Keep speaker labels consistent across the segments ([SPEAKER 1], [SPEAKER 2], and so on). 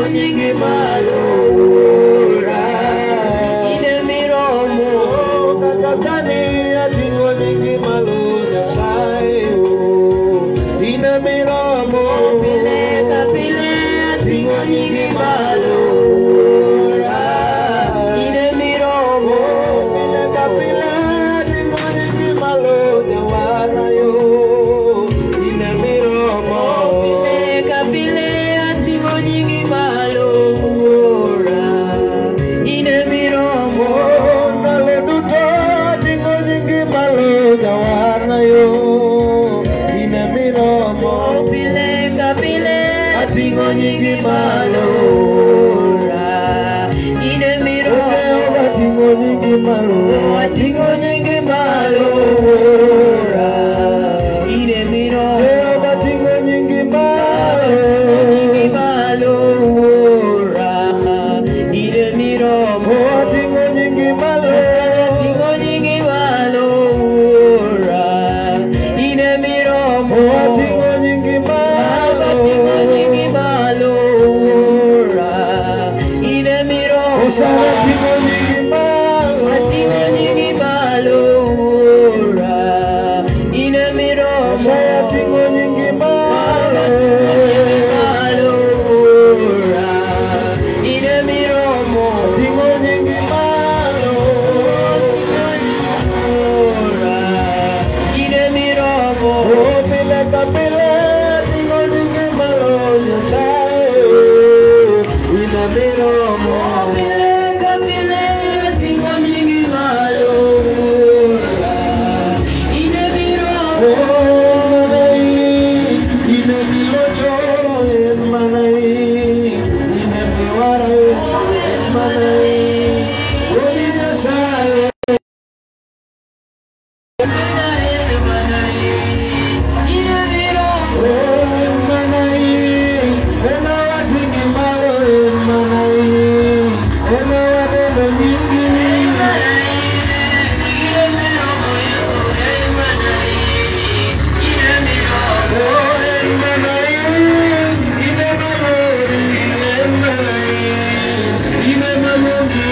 [SPEAKER 1] nyingi malora ine miromo kakasani atingo nyingi malora sayo ine miromo pile kapile atingo nyingi malora ine miromo pile kapile atingo nyingi malora warayo ine miromo pile kapile atingo nyingi malora ine miromo ndalo duto atingo nyingi malora warayo ine miromo pile kapile atingo nyingi malora ine miromo atingo nyingi malora atingo nyingi malora ine miromo atingo nyingi malora ine miromo atingo nyingi malora atingo nyingi malora ine miromo atingo nyingi malora atingo nyingi malora ine miromo usara atingo nyingi malora atingo nyingi malora ine miromo usara atingo nyingi malora ine miromo atingo nyingi malora ine miromo oh pile kapile atingo nyingi malora sayo ine miromo pile kapile atingo nyingi malora ine miromo ine milocho en manai ine miwara en manai Odi sayo Ine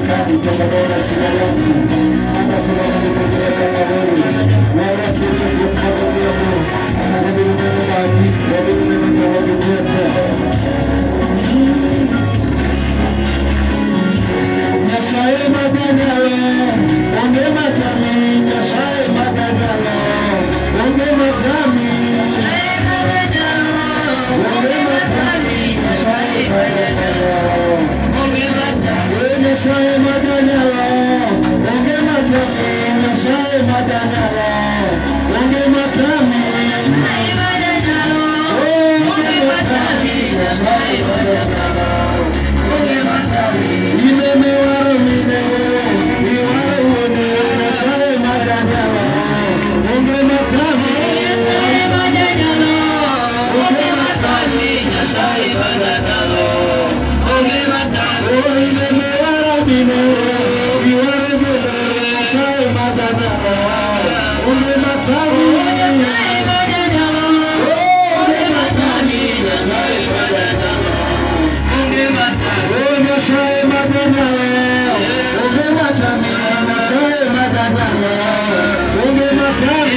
[SPEAKER 2] Nyasaye maganyalo, onge matami, Nyasaye maganyalo, onge matami. Onge matami, Nyasaye maganyalo. Eh, Nyasaye maganyalo, onge matami, Nyasaye maganyalo, onge matami. Onge matami, Nyasaye maganyalo. Ine miwaro mine, miwaro wuone, Nyasaye maganyalo, onge matami. Onge matami, Nyasaye maganyalo. Oh, ine miwaro mine, miwaro wuone, Nyasaye maganyalo, onge matami. Oh, onge matami, Nyasaye maganyalo. Oh, Nyasaye maganyalo, onge matami, Nyasaye maganyalo, onge matami.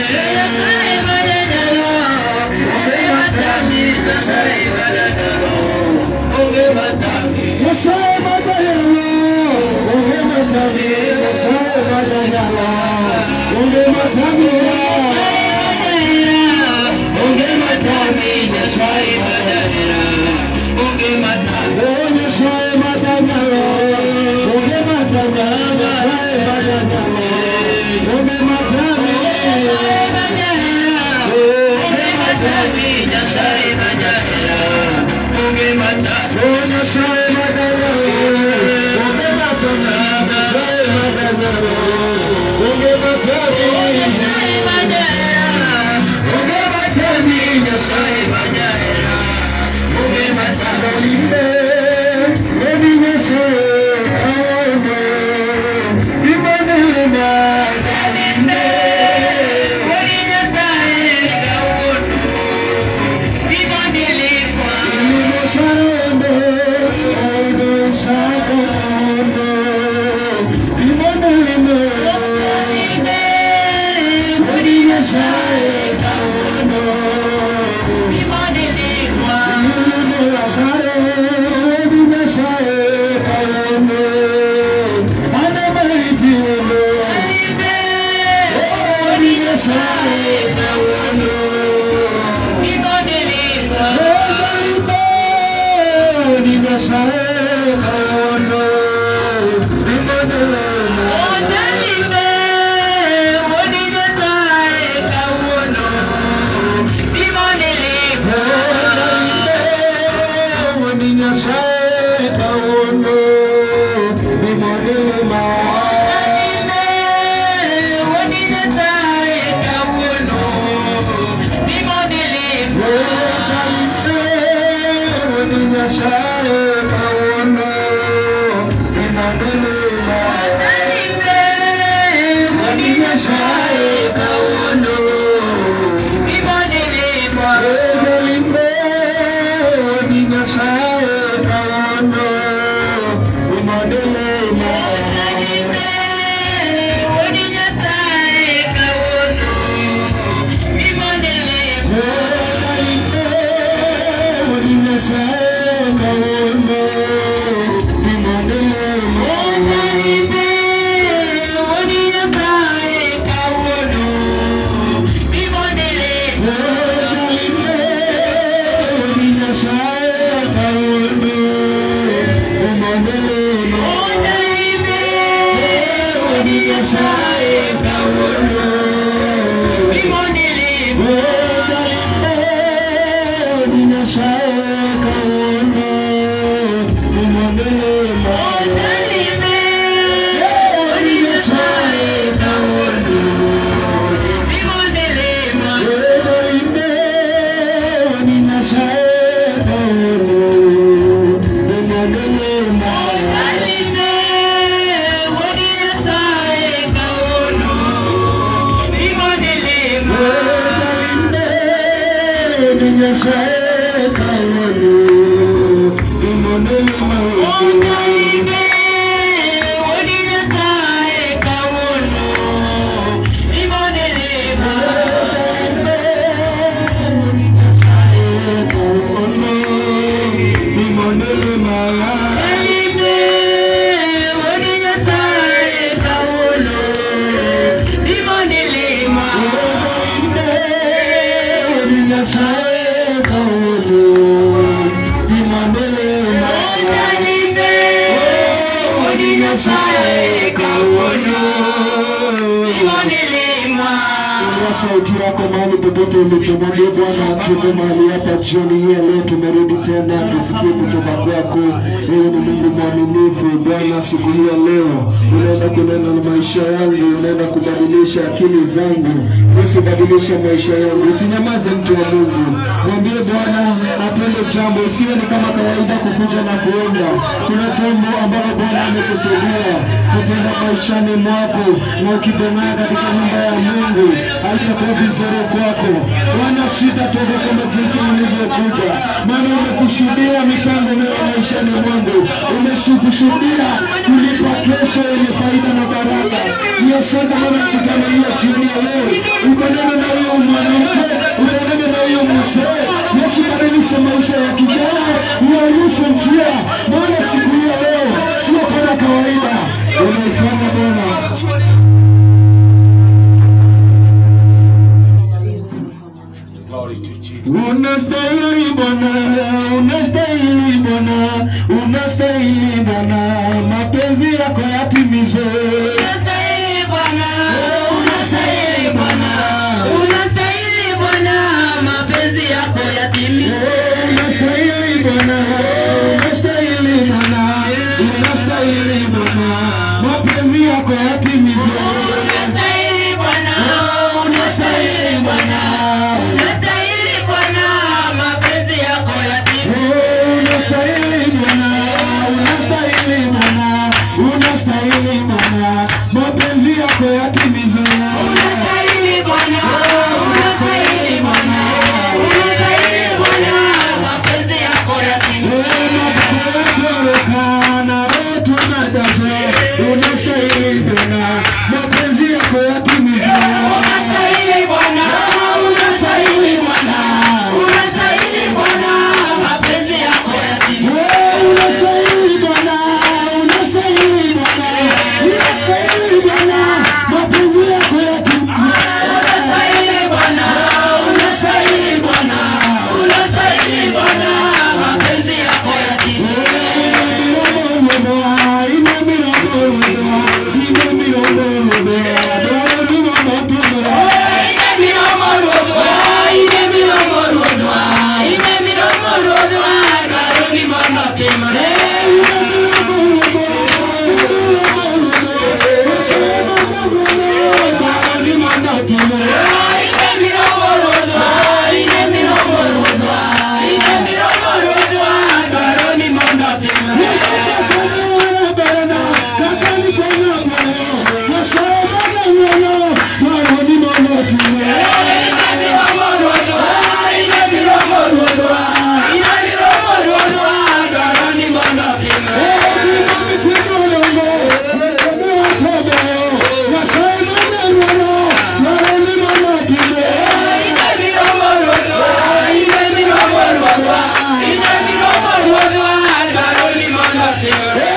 [SPEAKER 2] Nyasaye maganyalo, onge matami, Nyasaye maganyalo, onge matami. Onge matami, Nyasaye maganyalo. Oh, Nyasaye maganyalo, onge matami, Nyasaye maganyalo, onge matami. Onge matami, Nyasaye maganyalo. Oh, Nyasaye maganyalo, onge matami, Nyasaye maganyalo, onge matami. Onge matami, Nyasaye maganyalo. Limbe, emi Nyasaye kawono, imanema limbe. Ilimo sarende, ode sakono, imanema. Emi Nyasaye kawono, ilimo akare, emi Nyasaye kawono, manema itiwono. Emi Nyasaye kawono. popote ulipomwambia Bwana, tuko mahali hapa jioni hii ya leo, tumerudi tena tusikie kutoka kwako. Wewe ni Mungu mwaminifu Bwana. Siku hii ya leo unaenda kunena na maisha yangu, unaenda kubadilisha akili zangu. Yesu, badilisha maisha yangu, usinyamaze mtu wa Mungu, mwambie Bwana atende jambo, isiwe ni kama kawaida kukuja na kuenda. Kuna jambo ambalo Bwana amekusudia kutenda maishani mwako, na ukibemea katika nyumba ya Mungu haitakuwa vizuri kwako. Bwana, shida toka kama jinsi ilivyokuja, maana umekusudia mipango mema maishani mwangu, umekusudia kulipa kesho yenye faida na baraka. Ni asante Bwana, mkutano hiyo jioni ya leo, ukanena na huyo mwanamke, ukanena na huyo mzee. Yesu, badilisha maisha ya kijana, uonyeshe njia, maana siku hiyo leo sio kama kawaida, unaifanya Bwana. Unastahili Bwana, unastahili Bwana, unastahili Bwana, mapenzi yako yatimizwe.
[SPEAKER 3] Unastahili Bwana,
[SPEAKER 2] Unastahili Bwana,
[SPEAKER 3] unastahili Bwana, mapenzi yako yatimizwe.
[SPEAKER 2] unastahili Bwana, unastahili Bwana, unastahili Bwana, mapenzi yako yatimizwe.
[SPEAKER 3] Unastahili Bwana,
[SPEAKER 2] Unastahili Bwana,
[SPEAKER 3] unastahili Bwana, mapenzi yako yatimizwe.
[SPEAKER 2] unastahili Bwana, unastahili Bwana, unastahili Bwana, mapenzi yako yatimizwe.
[SPEAKER 3] Unastahili Bwana, unastahili Bwana, unastahili Bwana, mapenzi yako yatimizwe. Unastahili Bwana, unastahili Bwana, unastahili Bwana, mapenzi yako yatimizwe. Unastahili Bwana, unastahili Bwana, unastahili Bwana, mapenzi yako yatimizwe. Ine miromo ruodhwa, ine miromo ruodhwa, ine miromo ruodhwa, dwaroni mondo otimre. Dwaroni mondo otimre. Ine miromo ruodhwa, ine miromo ruodhwa, ine miromo ruodhwa, dwaroni mondo otimre. Ine miromo ruodhwa, ine miromo ruodhwa, ine miromo ruodhwa, dwaroni mondo otimre. Ine miromo ruodhwa, ine miromo ruodhwa, ine miromo ruodhwa, dwaroni mondo otimre.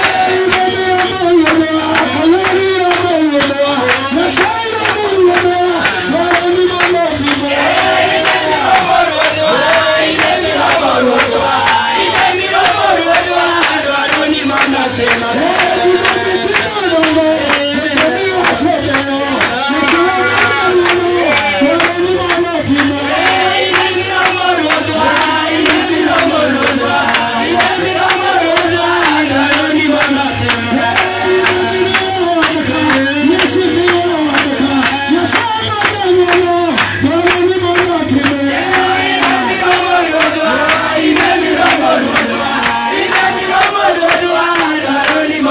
[SPEAKER 3] Ine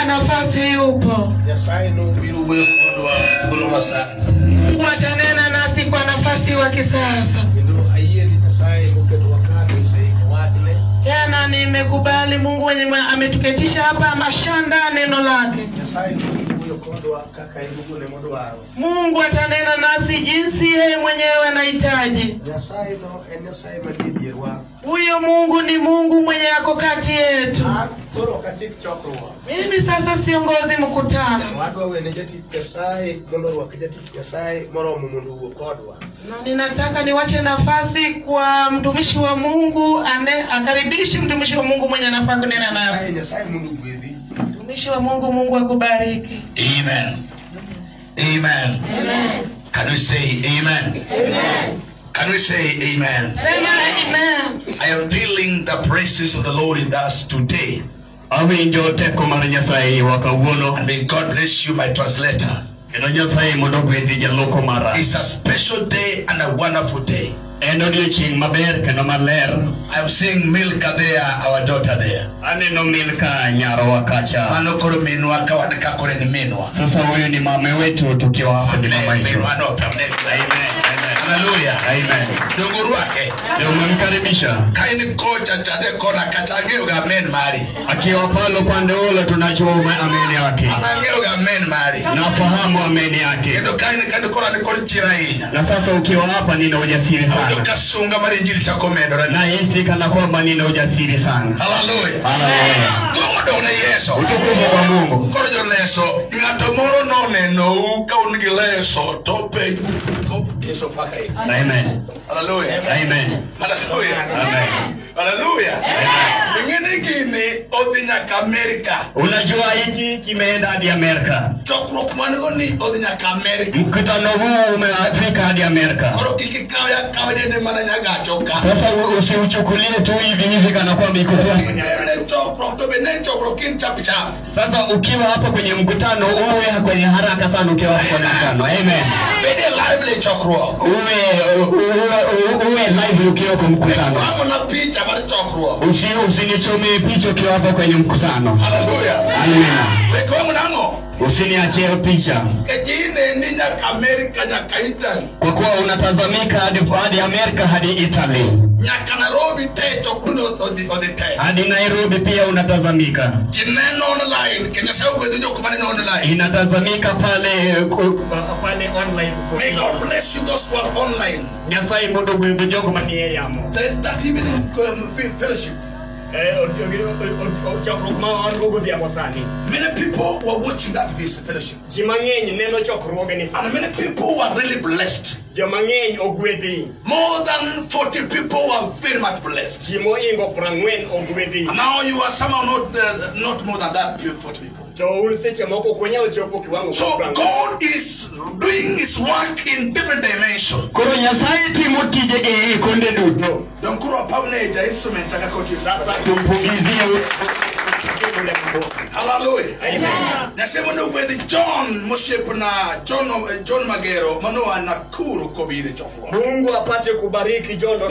[SPEAKER 4] nafasi yupo.
[SPEAKER 3] Nyasaye nobiro wuoyo kodwa thuolo masani
[SPEAKER 4] Mungu atanena nasi kwa nafasi wa kisasa.
[SPEAKER 3] kendo ayie ni Nyasaye moketowa ka to oseiko wachne
[SPEAKER 4] Tena nimekubali Mungu mwenye mwe- ametuketisha hapa amashanda neno lake.
[SPEAKER 3] Nyasaye nobiro wuoyo kodwa kaka en owuon modwaro
[SPEAKER 4] Mungu atanena nasi jinsi yeye mwenyewe anahitaji.
[SPEAKER 3] Nyasaye no en Nyasaye manie dierwa
[SPEAKER 4] Huyo Mungu ni Mungu mwenye ako kati yetu.
[SPEAKER 3] an koro ok achik chokruok
[SPEAKER 4] Mimi sasa siongozi mkutano,
[SPEAKER 3] wadwa wene jatich Nyasaye golo rwak jatich Nyasaye moromo mondo owuo kodwa
[SPEAKER 4] na ninataka niwache nafasi kwa mtumishi wa Mungu ane, akaribishe mtumishi wa Mungu mwenye anafaa kunena nasi.
[SPEAKER 3] Nyasaye Nyasaye mondo ogwedhi
[SPEAKER 4] Mtumishi wa Mungu, Mungu akubariki.
[SPEAKER 5] Amen. Amen. Can we say amen? Can we say amen?
[SPEAKER 4] Sema amen.
[SPEAKER 5] I am feeling the presence of the Lord in us today.
[SPEAKER 1] awinjo teko mar nyasaye wa kawuono
[SPEAKER 5] And may God bless you, my translator.
[SPEAKER 1] kendo nyasaye mondo ogwedhi jaloko mara
[SPEAKER 5] It's a special day and a wonderful day.
[SPEAKER 1] en odiochieng' maber kendo maler
[SPEAKER 5] I'm seeing Milka there, our daughter there.
[SPEAKER 1] aneno milka nyarwa kacha
[SPEAKER 5] Mano koro minwa ka wan ka kore ni minwa.
[SPEAKER 1] sasa huyu ni mame wetu tukiwa hapa ni mama yetu
[SPEAKER 5] Minwa no pamne.
[SPEAKER 1] Amen, amen.
[SPEAKER 5] Hallelujah.
[SPEAKER 1] Amen.
[SPEAKER 5] Dongo rwake.
[SPEAKER 1] ndio umemkaribisha
[SPEAKER 5] Ka in kocha chade kona kata ang'eyo ga men mari.
[SPEAKER 1] akiwa pale upande ule tunajua ume- ameni yake
[SPEAKER 5] Ang'eyo ga men mari.
[SPEAKER 1] nafahamu ameni yake
[SPEAKER 5] Kendo ka in kendo kora ni kod chira ahinya.
[SPEAKER 1] na sasa ukiwa hapa nina ujasiri
[SPEAKER 5] Awinjo
[SPEAKER 1] sana
[SPEAKER 5] ka sunga mar injili chako medore.
[SPEAKER 1] nahisi kana kwamba nina ujasiri sana
[SPEAKER 5] Hallelujah.
[SPEAKER 1] haleluya
[SPEAKER 5] Duong' odong' ne Yesu.
[SPEAKER 1] utukufu kwa mungu
[SPEAKER 5] Koro joleso, ng'ato moro nonenou ka un gi leso to penj ko Yesu paka i.
[SPEAKER 1] amen
[SPEAKER 5] Hallelujah.
[SPEAKER 1] amen
[SPEAKER 5] Hallelujah.
[SPEAKER 1] Amen.
[SPEAKER 5] Hallelujah. Ing'e ni gini odhi nyaka Amerika.
[SPEAKER 1] unajua hiki kimeenda hadi amerika
[SPEAKER 5] Chokruok man go ni odhi nyaka Amerika.
[SPEAKER 1] mkutano huu umefika hadi amerika
[SPEAKER 5] Koro kik ikaw akaw dende mana nyagacho ka.
[SPEAKER 1] sasa u- usiuchukulie tu hivi hivi kana kwamba iko tu
[SPEAKER 5] Ibero ne chokruok to be ne chokruok kin chap chap.
[SPEAKER 1] sasa ukiwa hapa kwenye mkutano uwe kwenye haraka sana ukiwa hapa kwenye mkutano amen
[SPEAKER 5] Bede lively chokruok.
[SPEAKER 1] uwe uwe, uwe, uwe live ukiwa kwa mkutano
[SPEAKER 5] Wamo na picha mar chokruok.
[SPEAKER 1] Usi, usinichomee picha ukiwa hapa kwenye mkutano
[SPEAKER 5] Hallelujah.
[SPEAKER 1] amina
[SPEAKER 5] Wek wamo nang'o?
[SPEAKER 1] usiniachie picha
[SPEAKER 5] Kejine ni nyaka Amerika nyaka Italy.
[SPEAKER 1] kwa kuwa unatazamika hadi, hadi amerika hadi italy
[SPEAKER 5] nyaka Nairobi te chokruok odhi odhi te.
[SPEAKER 1] hadi nairobi pia unatazamika
[SPEAKER 5] Ji neno online kendo sa ogwedho jok maneno online.
[SPEAKER 1] inatazamika pale ku- pale online
[SPEAKER 5] May God bless you those who are online.
[SPEAKER 1] nyasaye mondo ogwedho jogo manie yamo
[SPEAKER 5] That, that evening um, fe- fellowship.
[SPEAKER 6] chokruok ma wan go godhiambo sani
[SPEAKER 5] Many people were watching that vis- fellowship.
[SPEAKER 6] ji mang'eny neno chokruogeni
[SPEAKER 5] And
[SPEAKER 6] sani
[SPEAKER 5] many people were really blessed.
[SPEAKER 6] joma ng'eny ogwedhi
[SPEAKER 5] More than 40 people were very much blessed.
[SPEAKER 6] ji moingo prang'wen ogwedhi
[SPEAKER 5] And now you are somehow not, uh, not more than that 40 people.
[SPEAKER 6] to un seche moko ok unyal chopo kiwango
[SPEAKER 5] So
[SPEAKER 6] mar prang'wen
[SPEAKER 5] God is doing his work in different dimensions.
[SPEAKER 1] koro nyasaye timo tijege e konde duto
[SPEAKER 5] Don't grow up on a instrument. I got you.
[SPEAKER 6] sasa
[SPEAKER 1] tumpugizie
[SPEAKER 6] ule mambo
[SPEAKER 5] Hallelujah.
[SPEAKER 6] Amen.
[SPEAKER 5] nasema ndo gwedhi john mosiepo na john, eh, john magero manoa nakuru kobire chokruok
[SPEAKER 6] mungu apate kubariki jondo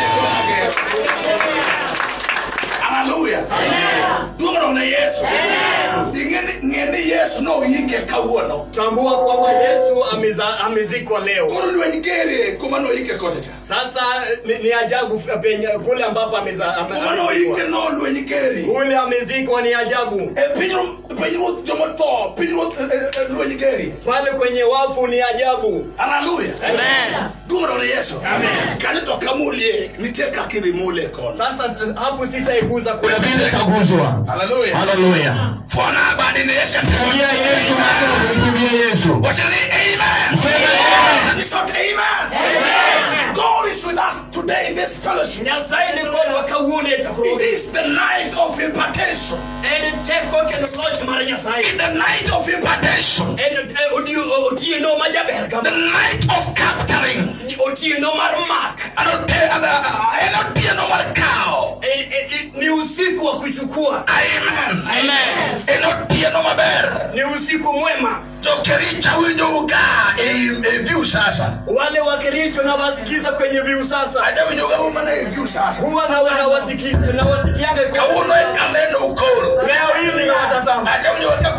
[SPEAKER 5] haleluya duong'no ne yesu ing'e ni yesu noyike kawuono
[SPEAKER 6] tambua kwamba yesu ameza- amezikwa leo
[SPEAKER 5] koro lweny gere kuma noyike kocha cha
[SPEAKER 6] sasa ni, ni ajabu penye kule ambapo ameza- ame-
[SPEAKER 5] kuma noyike
[SPEAKER 6] amezikwa
[SPEAKER 5] no lweny geri
[SPEAKER 6] kule amezikwa ni ajabu
[SPEAKER 5] e pinyruoth jomotho pinyruoth eh, eh, lweny geri
[SPEAKER 6] pale kwenye wafu ni ajabu
[SPEAKER 5] haleluya
[SPEAKER 6] Amen.
[SPEAKER 5] duong'no ne yesu kanyo to kamulie nitie kaka idhi mule kono
[SPEAKER 6] sasa hapo sitaiguza
[SPEAKER 1] kuna
[SPEAKER 6] kule
[SPEAKER 1] vile taguzwa
[SPEAKER 5] haleluya
[SPEAKER 1] haleluya
[SPEAKER 5] fwana badi ne yesu
[SPEAKER 1] tumia yesu makofi tumia yesu
[SPEAKER 5] wachani amen
[SPEAKER 1] Sema
[SPEAKER 5] It's not amen. God is with us today in this fellowship.
[SPEAKER 6] nyasaye ni kodwa kawuono e
[SPEAKER 5] It
[SPEAKER 6] chakruok
[SPEAKER 5] is the night of impartation.
[SPEAKER 6] en teko kendo loch mar nyasaye
[SPEAKER 5] In the night of impartation.
[SPEAKER 6] en eh, odio- otieno ma jaber
[SPEAKER 5] The
[SPEAKER 6] kama
[SPEAKER 5] night of capturing.
[SPEAKER 6] otieno mar mak
[SPEAKER 5] And not piano mar cow.
[SPEAKER 6] En- en- ni usiku wa kuchukua
[SPEAKER 5] Amen.
[SPEAKER 6] Amen.
[SPEAKER 5] And not piano maber.
[SPEAKER 6] ni usiku mwema
[SPEAKER 5] Jokericha winjo ga e e view sasa.
[SPEAKER 6] wale wakericho na wasikiza kwenye viu sasa
[SPEAKER 5] Aja winjo ga uma na e view sasa.
[SPEAKER 6] huwa na na wasiki- na wasikianga kwa-
[SPEAKER 5] Kawuono e kalendo ukoro.
[SPEAKER 6] leo hii ninawatazama
[SPEAKER 5] Aja winjo ga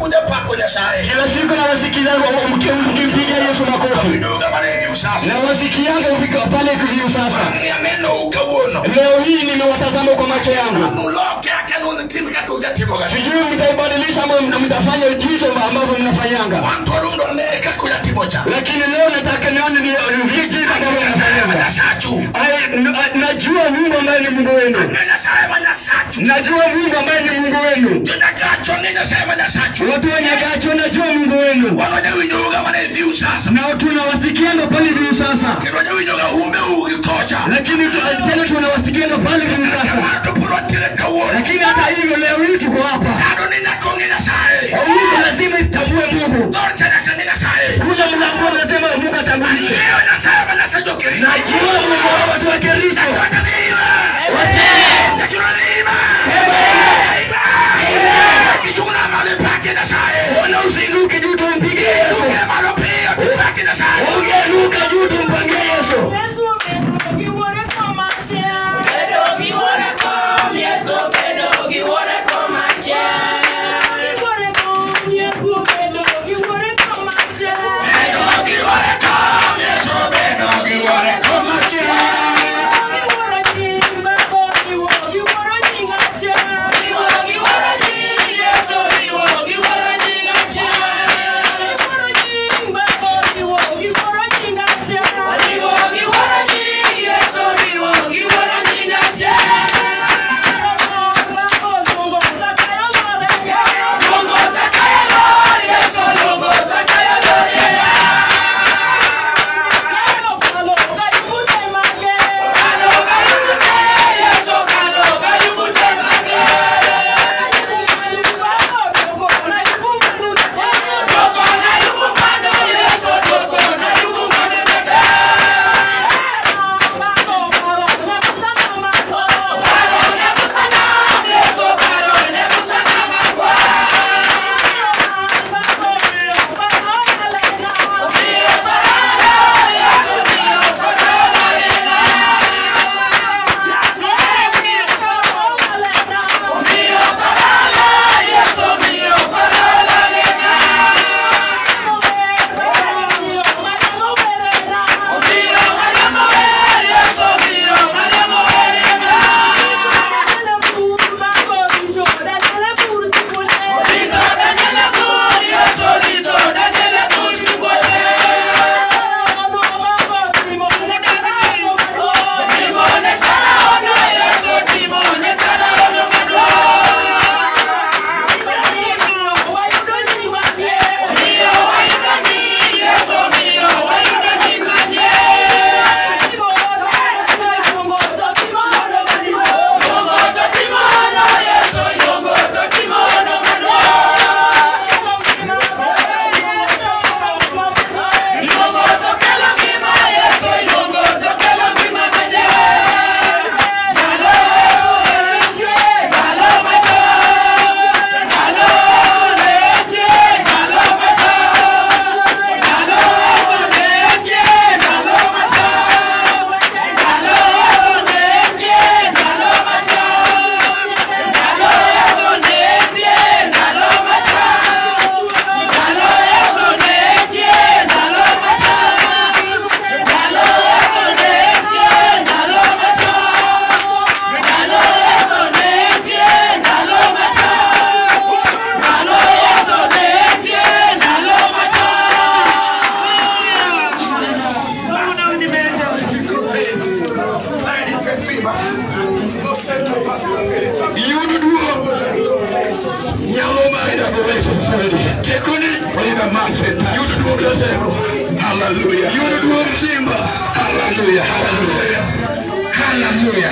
[SPEAKER 5] kuja pako nyasaye
[SPEAKER 2] kila siku nawasikiza mki- mkimpiga Yesu makofi
[SPEAKER 5] inuga mana hivi usasa
[SPEAKER 2] nawasikianga upiga pale hivi sasa
[SPEAKER 5] ni ameno ukawuono
[SPEAKER 2] leo hii nimewatazama kwa macho yangu
[SPEAKER 5] muloke akano tim kaka ujatimoga
[SPEAKER 2] sijui mtaibadilisha ama mna- mtafanya jizo ambavyo mnafanyanga
[SPEAKER 5] wantorundo ne kaka ujatimocha
[SPEAKER 2] lakini leo nataka nione ni ni jinsi ambavyo mnafanyanga
[SPEAKER 5] manyasachu
[SPEAKER 2] Ai, n- a- najua Mungu ambaye ni Mungu wenu
[SPEAKER 5] ne nyasaye manyasachu
[SPEAKER 2] najua Mungu ambaye ni Mungu wenu
[SPEAKER 5] jonagacho ne nyasaye manyasachu
[SPEAKER 2] watu wenye gacho najua Mungu wenu
[SPEAKER 5] wanonya winyoga mana hivi usasa
[SPEAKER 2] na tunawasikianga pale hivi sasa
[SPEAKER 5] kinonya winyoga umbe ukikocha
[SPEAKER 2] lakini tu- tena tunawasikianga pale hivi sasa
[SPEAKER 5] kamato puro tile kawuono
[SPEAKER 2] lakini hata hivyo leo hii tuko hapa
[SPEAKER 5] kado ni nakonge nyasaye
[SPEAKER 2] Mungu lazima itambue Mungu
[SPEAKER 5] dorcha nakane nyasaye
[SPEAKER 2] kuja mlangoni lazima Mungu atambulike
[SPEAKER 5] leo nyasaye manyasajo kirina
[SPEAKER 2] najua Mungu wa watu wa Kericho Bwana usiinuke juu tumpigie Yesu ungeruka juu tumpangie Yesu Yudu duo Nyaloma inavyoweza sasa hivi Tekuni Waida maseta Yudu duo mzemo Hallelujah Yudu duo mzimba Hallelujah Hallelujah Hallelujah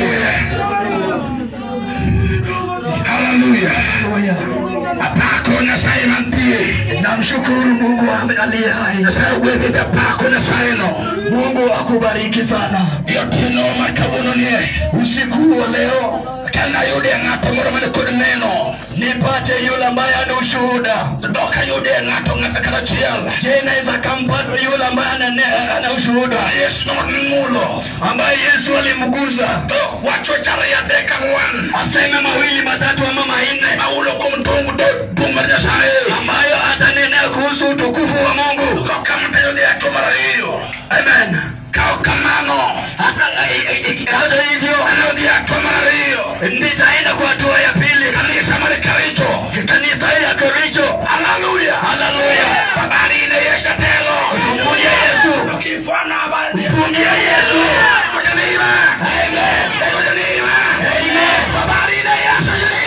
[SPEAKER 2] Hallelujah Hallelujah Apako Nyasaye mantie Namshukuru Mungu aliye hai Nyasaye uweze apako Nyasaye no Mungu akubariki sana Yote no makabono nie Usiku wa leo
[SPEAKER 5] nayude ng'ato moro mane kod neno nipate yule ambaye ana ushuhuda dok ayude ng'ato ng'ata kata achiel je naweza kampata yule ambaye ana, ne- ana ushuhuda yesu nomulo ambaye yesu alimguza to wacho chari adek ang'wen aseme mawili matatu ama manne maulo kuom tung tung mar nyasaye ambayo atanenea kuhusu utukufu wa mungu kama tayode ato mar ariyo amen kao kamano hata hata hivyo anarudi hatua mara hiyo nitaenda kwa hatua ya pili kanisa mali karicho kanisa ya karicho haleluya haleluya habari ina yesu telo mpungia yesu mpungia yesu kujanima amen kujanima amen habari ina yesu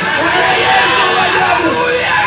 [SPEAKER 5] haleluya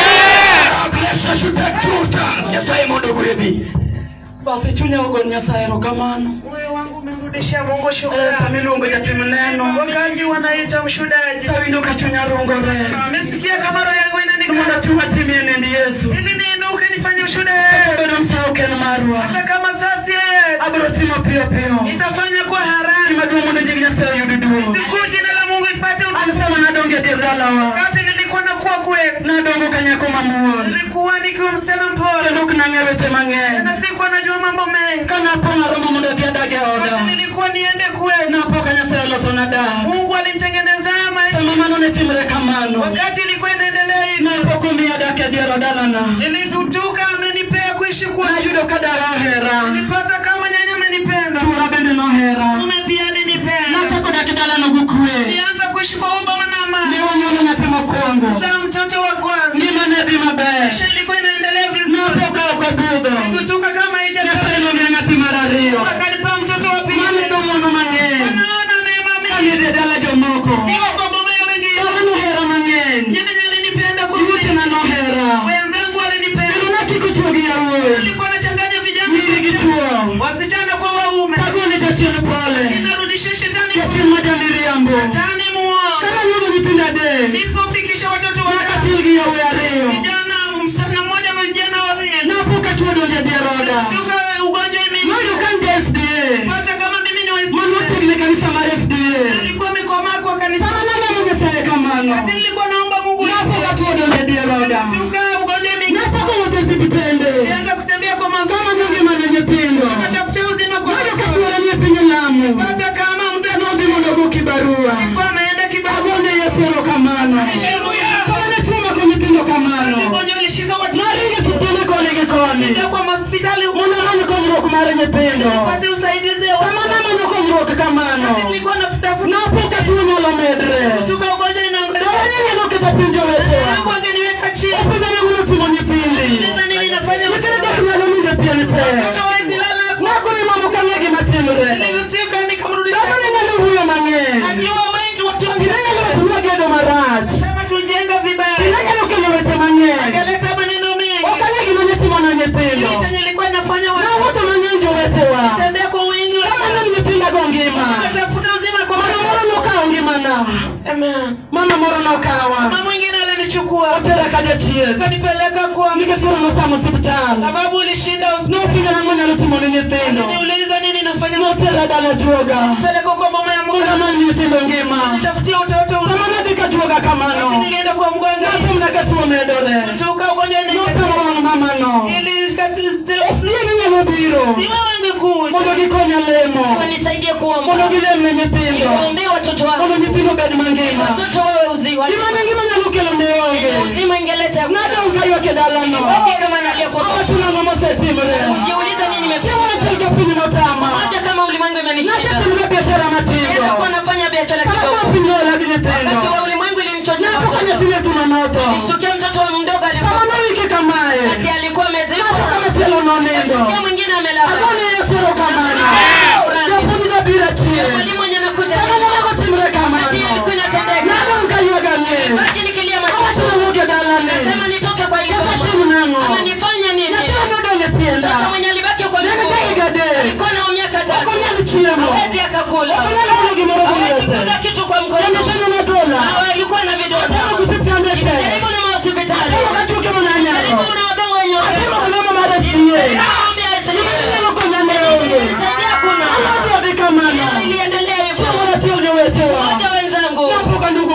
[SPEAKER 5] amen bless us with that truth nyasaye mondo gwebi
[SPEAKER 7] basi chunya ugo nyasaye erokamano
[SPEAKER 4] moyo wangu umemrudishia mungu
[SPEAKER 7] Eh,
[SPEAKER 4] shukrani
[SPEAKER 7] samiluongo jatim neno
[SPEAKER 4] wakati wanaita mshudaji
[SPEAKER 7] tawinjo ka chunya rungore
[SPEAKER 4] amesikia kama roho yangu
[SPEAKER 7] mondo
[SPEAKER 4] inanika
[SPEAKER 7] chuma timie nend yesu
[SPEAKER 4] ili niinuke nifanye ushuda
[SPEAKER 7] bedo msawo ken marwa
[SPEAKER 4] hata kama sasi yeye
[SPEAKER 7] abiro timo piyo piyo
[SPEAKER 4] nitafanya kwa haraka
[SPEAKER 7] gima duong' mondo nying nyasaye oyud duong'
[SPEAKER 4] siku jina la mungu ipate
[SPEAKER 7] an
[SPEAKER 4] utukufu.
[SPEAKER 7] sama nadongo e dier dalawa
[SPEAKER 4] wakati nilikuwa nakuwa kwetu
[SPEAKER 7] nadongo ka nyako mamuol
[SPEAKER 4] nilikuwa nikiwa msichana mpole
[SPEAKER 7] kendo ok nang'e weche mang'eny
[SPEAKER 4] na sikuwa najua mambo mengi
[SPEAKER 7] ka napo naromo mondo adhi adag e
[SPEAKER 4] wakati
[SPEAKER 7] oda
[SPEAKER 4] nilikuwa niende kwetu
[SPEAKER 7] napo ka nyasaye olosona dak
[SPEAKER 4] mungu alinitengenezea maisha
[SPEAKER 7] sama mano ne timre kamano
[SPEAKER 4] wakati ilikuwa inaendelea hivi
[SPEAKER 7] napok omiya dak e dier odalana
[SPEAKER 4] nilizutuka amenipea kuishi kwa
[SPEAKER 7] nayudo ka dara ohera
[SPEAKER 4] nilipata kama nyanya amenipenda
[SPEAKER 7] chura bende nohera
[SPEAKER 4] mume pia alinipenda
[SPEAKER 7] nachako dak e dalano gi kwe
[SPEAKER 4] nilianza kuishi kwa ubama na
[SPEAKER 7] ne
[SPEAKER 4] amani
[SPEAKER 7] wanyuolo nyathi mokwongo
[SPEAKER 4] za mtoto wa kwanza
[SPEAKER 7] ngima ne dhi maber
[SPEAKER 4] maisha ilikuwa inaendelea vizuri
[SPEAKER 7] napo ka ok obudho
[SPEAKER 4] kutoka kama
[SPEAKER 7] nyasaye
[SPEAKER 4] haija
[SPEAKER 7] nomiya nyathi mar ariyo
[SPEAKER 4] akanipa mtoto wa pili
[SPEAKER 7] mane domono mang'eny
[SPEAKER 4] naona neema
[SPEAKER 7] kanidhi
[SPEAKER 4] mingi
[SPEAKER 7] e dala jomoko
[SPEAKER 4] iko kwa boma ya wengine
[SPEAKER 7] dala nohera mang'eny
[SPEAKER 4] nyanya alinipenda kwa
[SPEAKER 7] iwetena
[SPEAKER 4] wingi
[SPEAKER 7] nohera
[SPEAKER 4] wenzangu
[SPEAKER 7] kendo
[SPEAKER 4] walinipenda
[SPEAKER 7] nakiko chuo gi yawuoyi
[SPEAKER 4] nilikuwa nachanganya
[SPEAKER 7] nyiri gi
[SPEAKER 4] vijana
[SPEAKER 7] chuo
[SPEAKER 4] wasichana kwa waume
[SPEAKER 7] tagone jachien pole
[SPEAKER 4] inarudisha shetani
[SPEAKER 7] jachien ma jamiriambo
[SPEAKER 4] tani muoga
[SPEAKER 7] kana nyuolo nyithindo adek
[SPEAKER 4] nilipofikisha watoto
[SPEAKER 7] nyaka
[SPEAKER 4] wa
[SPEAKER 7] tiel gi yawuoyi ariyo
[SPEAKER 4] vijana msichana mmoja vijana wawili
[SPEAKER 7] napo ka chuo donjo e dier oda
[SPEAKER 4] tuka ugonjwa
[SPEAKER 7] noyudo ka
[SPEAKER 4] imeingia
[SPEAKER 7] nja sda
[SPEAKER 4] hata kama mimi ni
[SPEAKER 7] mano
[SPEAKER 4] waislamu
[SPEAKER 7] otegne kanisa mar sda
[SPEAKER 4] nilikuwa mikomaa kwa kanisa
[SPEAKER 7] sama naneno nyasaye kamano
[SPEAKER 4] Wakati nilikuwa naomba Mungu
[SPEAKER 7] napo ka chuo donjo e dier oda
[SPEAKER 4] tuka ugonjwa imeingia
[SPEAKER 7] nachako wuotho e sipitende
[SPEAKER 4] nianza kutembea kwa mazuri
[SPEAKER 7] kamanyo ngimane nyithindo
[SPEAKER 4] natafuta uzima kwa
[SPEAKER 7] noyudo ka chuore ni e piny lamu
[SPEAKER 4] hata kama mzee
[SPEAKER 7] nodhi mondo ogoki barua
[SPEAKER 4] alikuwa ameenda kibabu
[SPEAKER 7] agone yesu erokamano sama ne chuo mako nyithindo kamano
[SPEAKER 4] ugonjwa ulishika watu
[SPEAKER 7] naringe sipitende koni gi koni
[SPEAKER 4] Nenda kwa hospitali
[SPEAKER 7] mondo amany konyruok mar nyithindo
[SPEAKER 4] upate usaidizi
[SPEAKER 7] sama namanyo konyruok kamano
[SPEAKER 4] nilikuwa natafuta
[SPEAKER 7] napo ka tuo nyalo medre
[SPEAKER 4] tuka ugonjwa inaangalia
[SPEAKER 7] dawanye nyalo keto piny jowetewa
[SPEAKER 4] Mungu angeniweka chini
[SPEAKER 7] opidho ne wulo timo nyithindi
[SPEAKER 4] Sasa nini nafanya
[SPEAKER 7] nyithindo dak nyalo winjo pien te
[SPEAKER 4] Tuka waislamu
[SPEAKER 7] nako ni mamo ka ng'e gima timre
[SPEAKER 4] nilimcheka nikamrudisha
[SPEAKER 7] dama ne nyalo wuoyo mang'eny
[SPEAKER 4] akiwa wengi watu
[SPEAKER 7] tine nyalo timo gedo marach
[SPEAKER 4] kama tulijenga vibaya
[SPEAKER 7] tine nyalo kelo weche mang'eny
[SPEAKER 4] akaleta maneno mengi
[SPEAKER 7] ok ane gima ne timo na nyithindo
[SPEAKER 4] Kitu chenye nilikuwa nafanya watu
[SPEAKER 7] nawuotho mang'eny jowetewa
[SPEAKER 4] tembea kwa wingi
[SPEAKER 7] kamano nyithindago ngima
[SPEAKER 4] atafuta uzima kwa
[SPEAKER 7] mama moro nokawo ngimana
[SPEAKER 4] Amen.
[SPEAKER 7] mama moro nokawa
[SPEAKER 4] mama mwingine alinichukua
[SPEAKER 7] otera ka jachieth
[SPEAKER 4] kanipeleka kwa
[SPEAKER 7] nikech koro nosamo osiptal
[SPEAKER 4] sababu ulishinda hospitali
[SPEAKER 7] nopenja nang'o nyalo timo ne nyithindo
[SPEAKER 4] niuliza nini nafanya
[SPEAKER 7] notera dala juoga
[SPEAKER 4] peleka kwa boma ya
[SPEAKER 7] mondo
[SPEAKER 4] mganga
[SPEAKER 7] amany nyithindo ngima
[SPEAKER 4] nitafutia utoto
[SPEAKER 7] sama nadhi ka juoga kamano
[SPEAKER 4] nilienda kwa mganga
[SPEAKER 7] napimna ka tuo medore
[SPEAKER 4] tuka ugonjwa
[SPEAKER 7] notamo wang' mamano
[SPEAKER 4] ili kati
[SPEAKER 7] oslie ni nyalo biro
[SPEAKER 4] ni wewe ungekuja
[SPEAKER 7] mondo gikonya lemo
[SPEAKER 8] nisaidie kuomba
[SPEAKER 7] mondo gilem ne nyithindo
[SPEAKER 8] ombee watoto
[SPEAKER 7] mondo
[SPEAKER 8] wangu
[SPEAKER 7] nyithindo bed mangima
[SPEAKER 8] watoto wawe uzima
[SPEAKER 7] gima ne ngima nyalo kelo ne onge
[SPEAKER 8] uzima ingeleta
[SPEAKER 7] nadong' kaywak e dalano
[SPEAKER 8] Baki kama nalia kwa
[SPEAKER 7] awa tunang'o mosetimre
[SPEAKER 8] Ujiuliza nini
[SPEAKER 7] chiemo
[SPEAKER 8] nimefanya
[SPEAKER 7] achiel ka piny notama
[SPEAKER 8] hata kama ulimwengu imenishinda
[SPEAKER 7] najatimga biashara matindo
[SPEAKER 8] nilikuwa nafanya biashara
[SPEAKER 7] kama
[SPEAKER 8] kidogo
[SPEAKER 7] piny nola gi nyithindo
[SPEAKER 8] wakati wa ulimwengu ilinichoshea
[SPEAKER 7] napo ka nyathine tuna noto
[SPEAKER 8] nishtukia mtoto wa mdogo
[SPEAKER 7] sama
[SPEAKER 8] alikuwa
[SPEAKER 7] nowike kamae
[SPEAKER 8] ati alikuwa
[SPEAKER 7] napo
[SPEAKER 8] amezikwa
[SPEAKER 7] kamachielo nonindo
[SPEAKER 8] Kia mwingine amelala
[SPEAKER 7] agone yesu erokamano japuonj jabiro achien
[SPEAKER 8] mwalimu mwenye anakuja
[SPEAKER 7] sama nanago timre
[SPEAKER 8] Wakati
[SPEAKER 7] kamano
[SPEAKER 8] ilikuwa inatendeka
[SPEAKER 7] nadong' kaywaga ng'eny
[SPEAKER 8] baki nikilia
[SPEAKER 7] awachno
[SPEAKER 8] machozi
[SPEAKER 7] wuok e dalane
[SPEAKER 8] sema nitoke kwa ile
[SPEAKER 7] yasatim nang'o
[SPEAKER 8] amenifanya nini
[SPEAKER 7] nyathina nodong' e tienda
[SPEAKER 8] Mtoto mwenye alibaki kwa
[SPEAKER 7] nene
[SPEAKER 8] miguu.
[SPEAKER 7] ka higa adek
[SPEAKER 8] alikuwa na miaka
[SPEAKER 7] ok
[SPEAKER 8] tatu
[SPEAKER 7] onyal chiemo
[SPEAKER 8] hawezi akakula
[SPEAKER 7] ok onyal golo gimoro gi
[SPEAKER 8] hawezi
[SPEAKER 7] lwete
[SPEAKER 8] kuweka kitu kwa
[SPEAKER 7] kendo
[SPEAKER 8] mkono
[SPEAKER 7] penjo nodola
[SPEAKER 8] Hawa alikuwa na vidonda
[SPEAKER 7] atemo gi siptande te
[SPEAKER 8] karibu na mahospitali
[SPEAKER 7] atemo ka tuke mana
[SPEAKER 8] karibu
[SPEAKER 7] nyako
[SPEAKER 8] na wadongo wenye
[SPEAKER 7] atemo
[SPEAKER 8] upendo.
[SPEAKER 7] olemo mar sda
[SPEAKER 8] Naomba
[SPEAKER 7] gima
[SPEAKER 8] asikie.
[SPEAKER 7] inyalo konya ne onge
[SPEAKER 8] Saidia kuna
[SPEAKER 7] alodhi odhi kamano
[SPEAKER 8] iliendelea hivyo
[SPEAKER 7] chiemo achiel jowetewa
[SPEAKER 8] moja wenzangu
[SPEAKER 7] napoka ndugu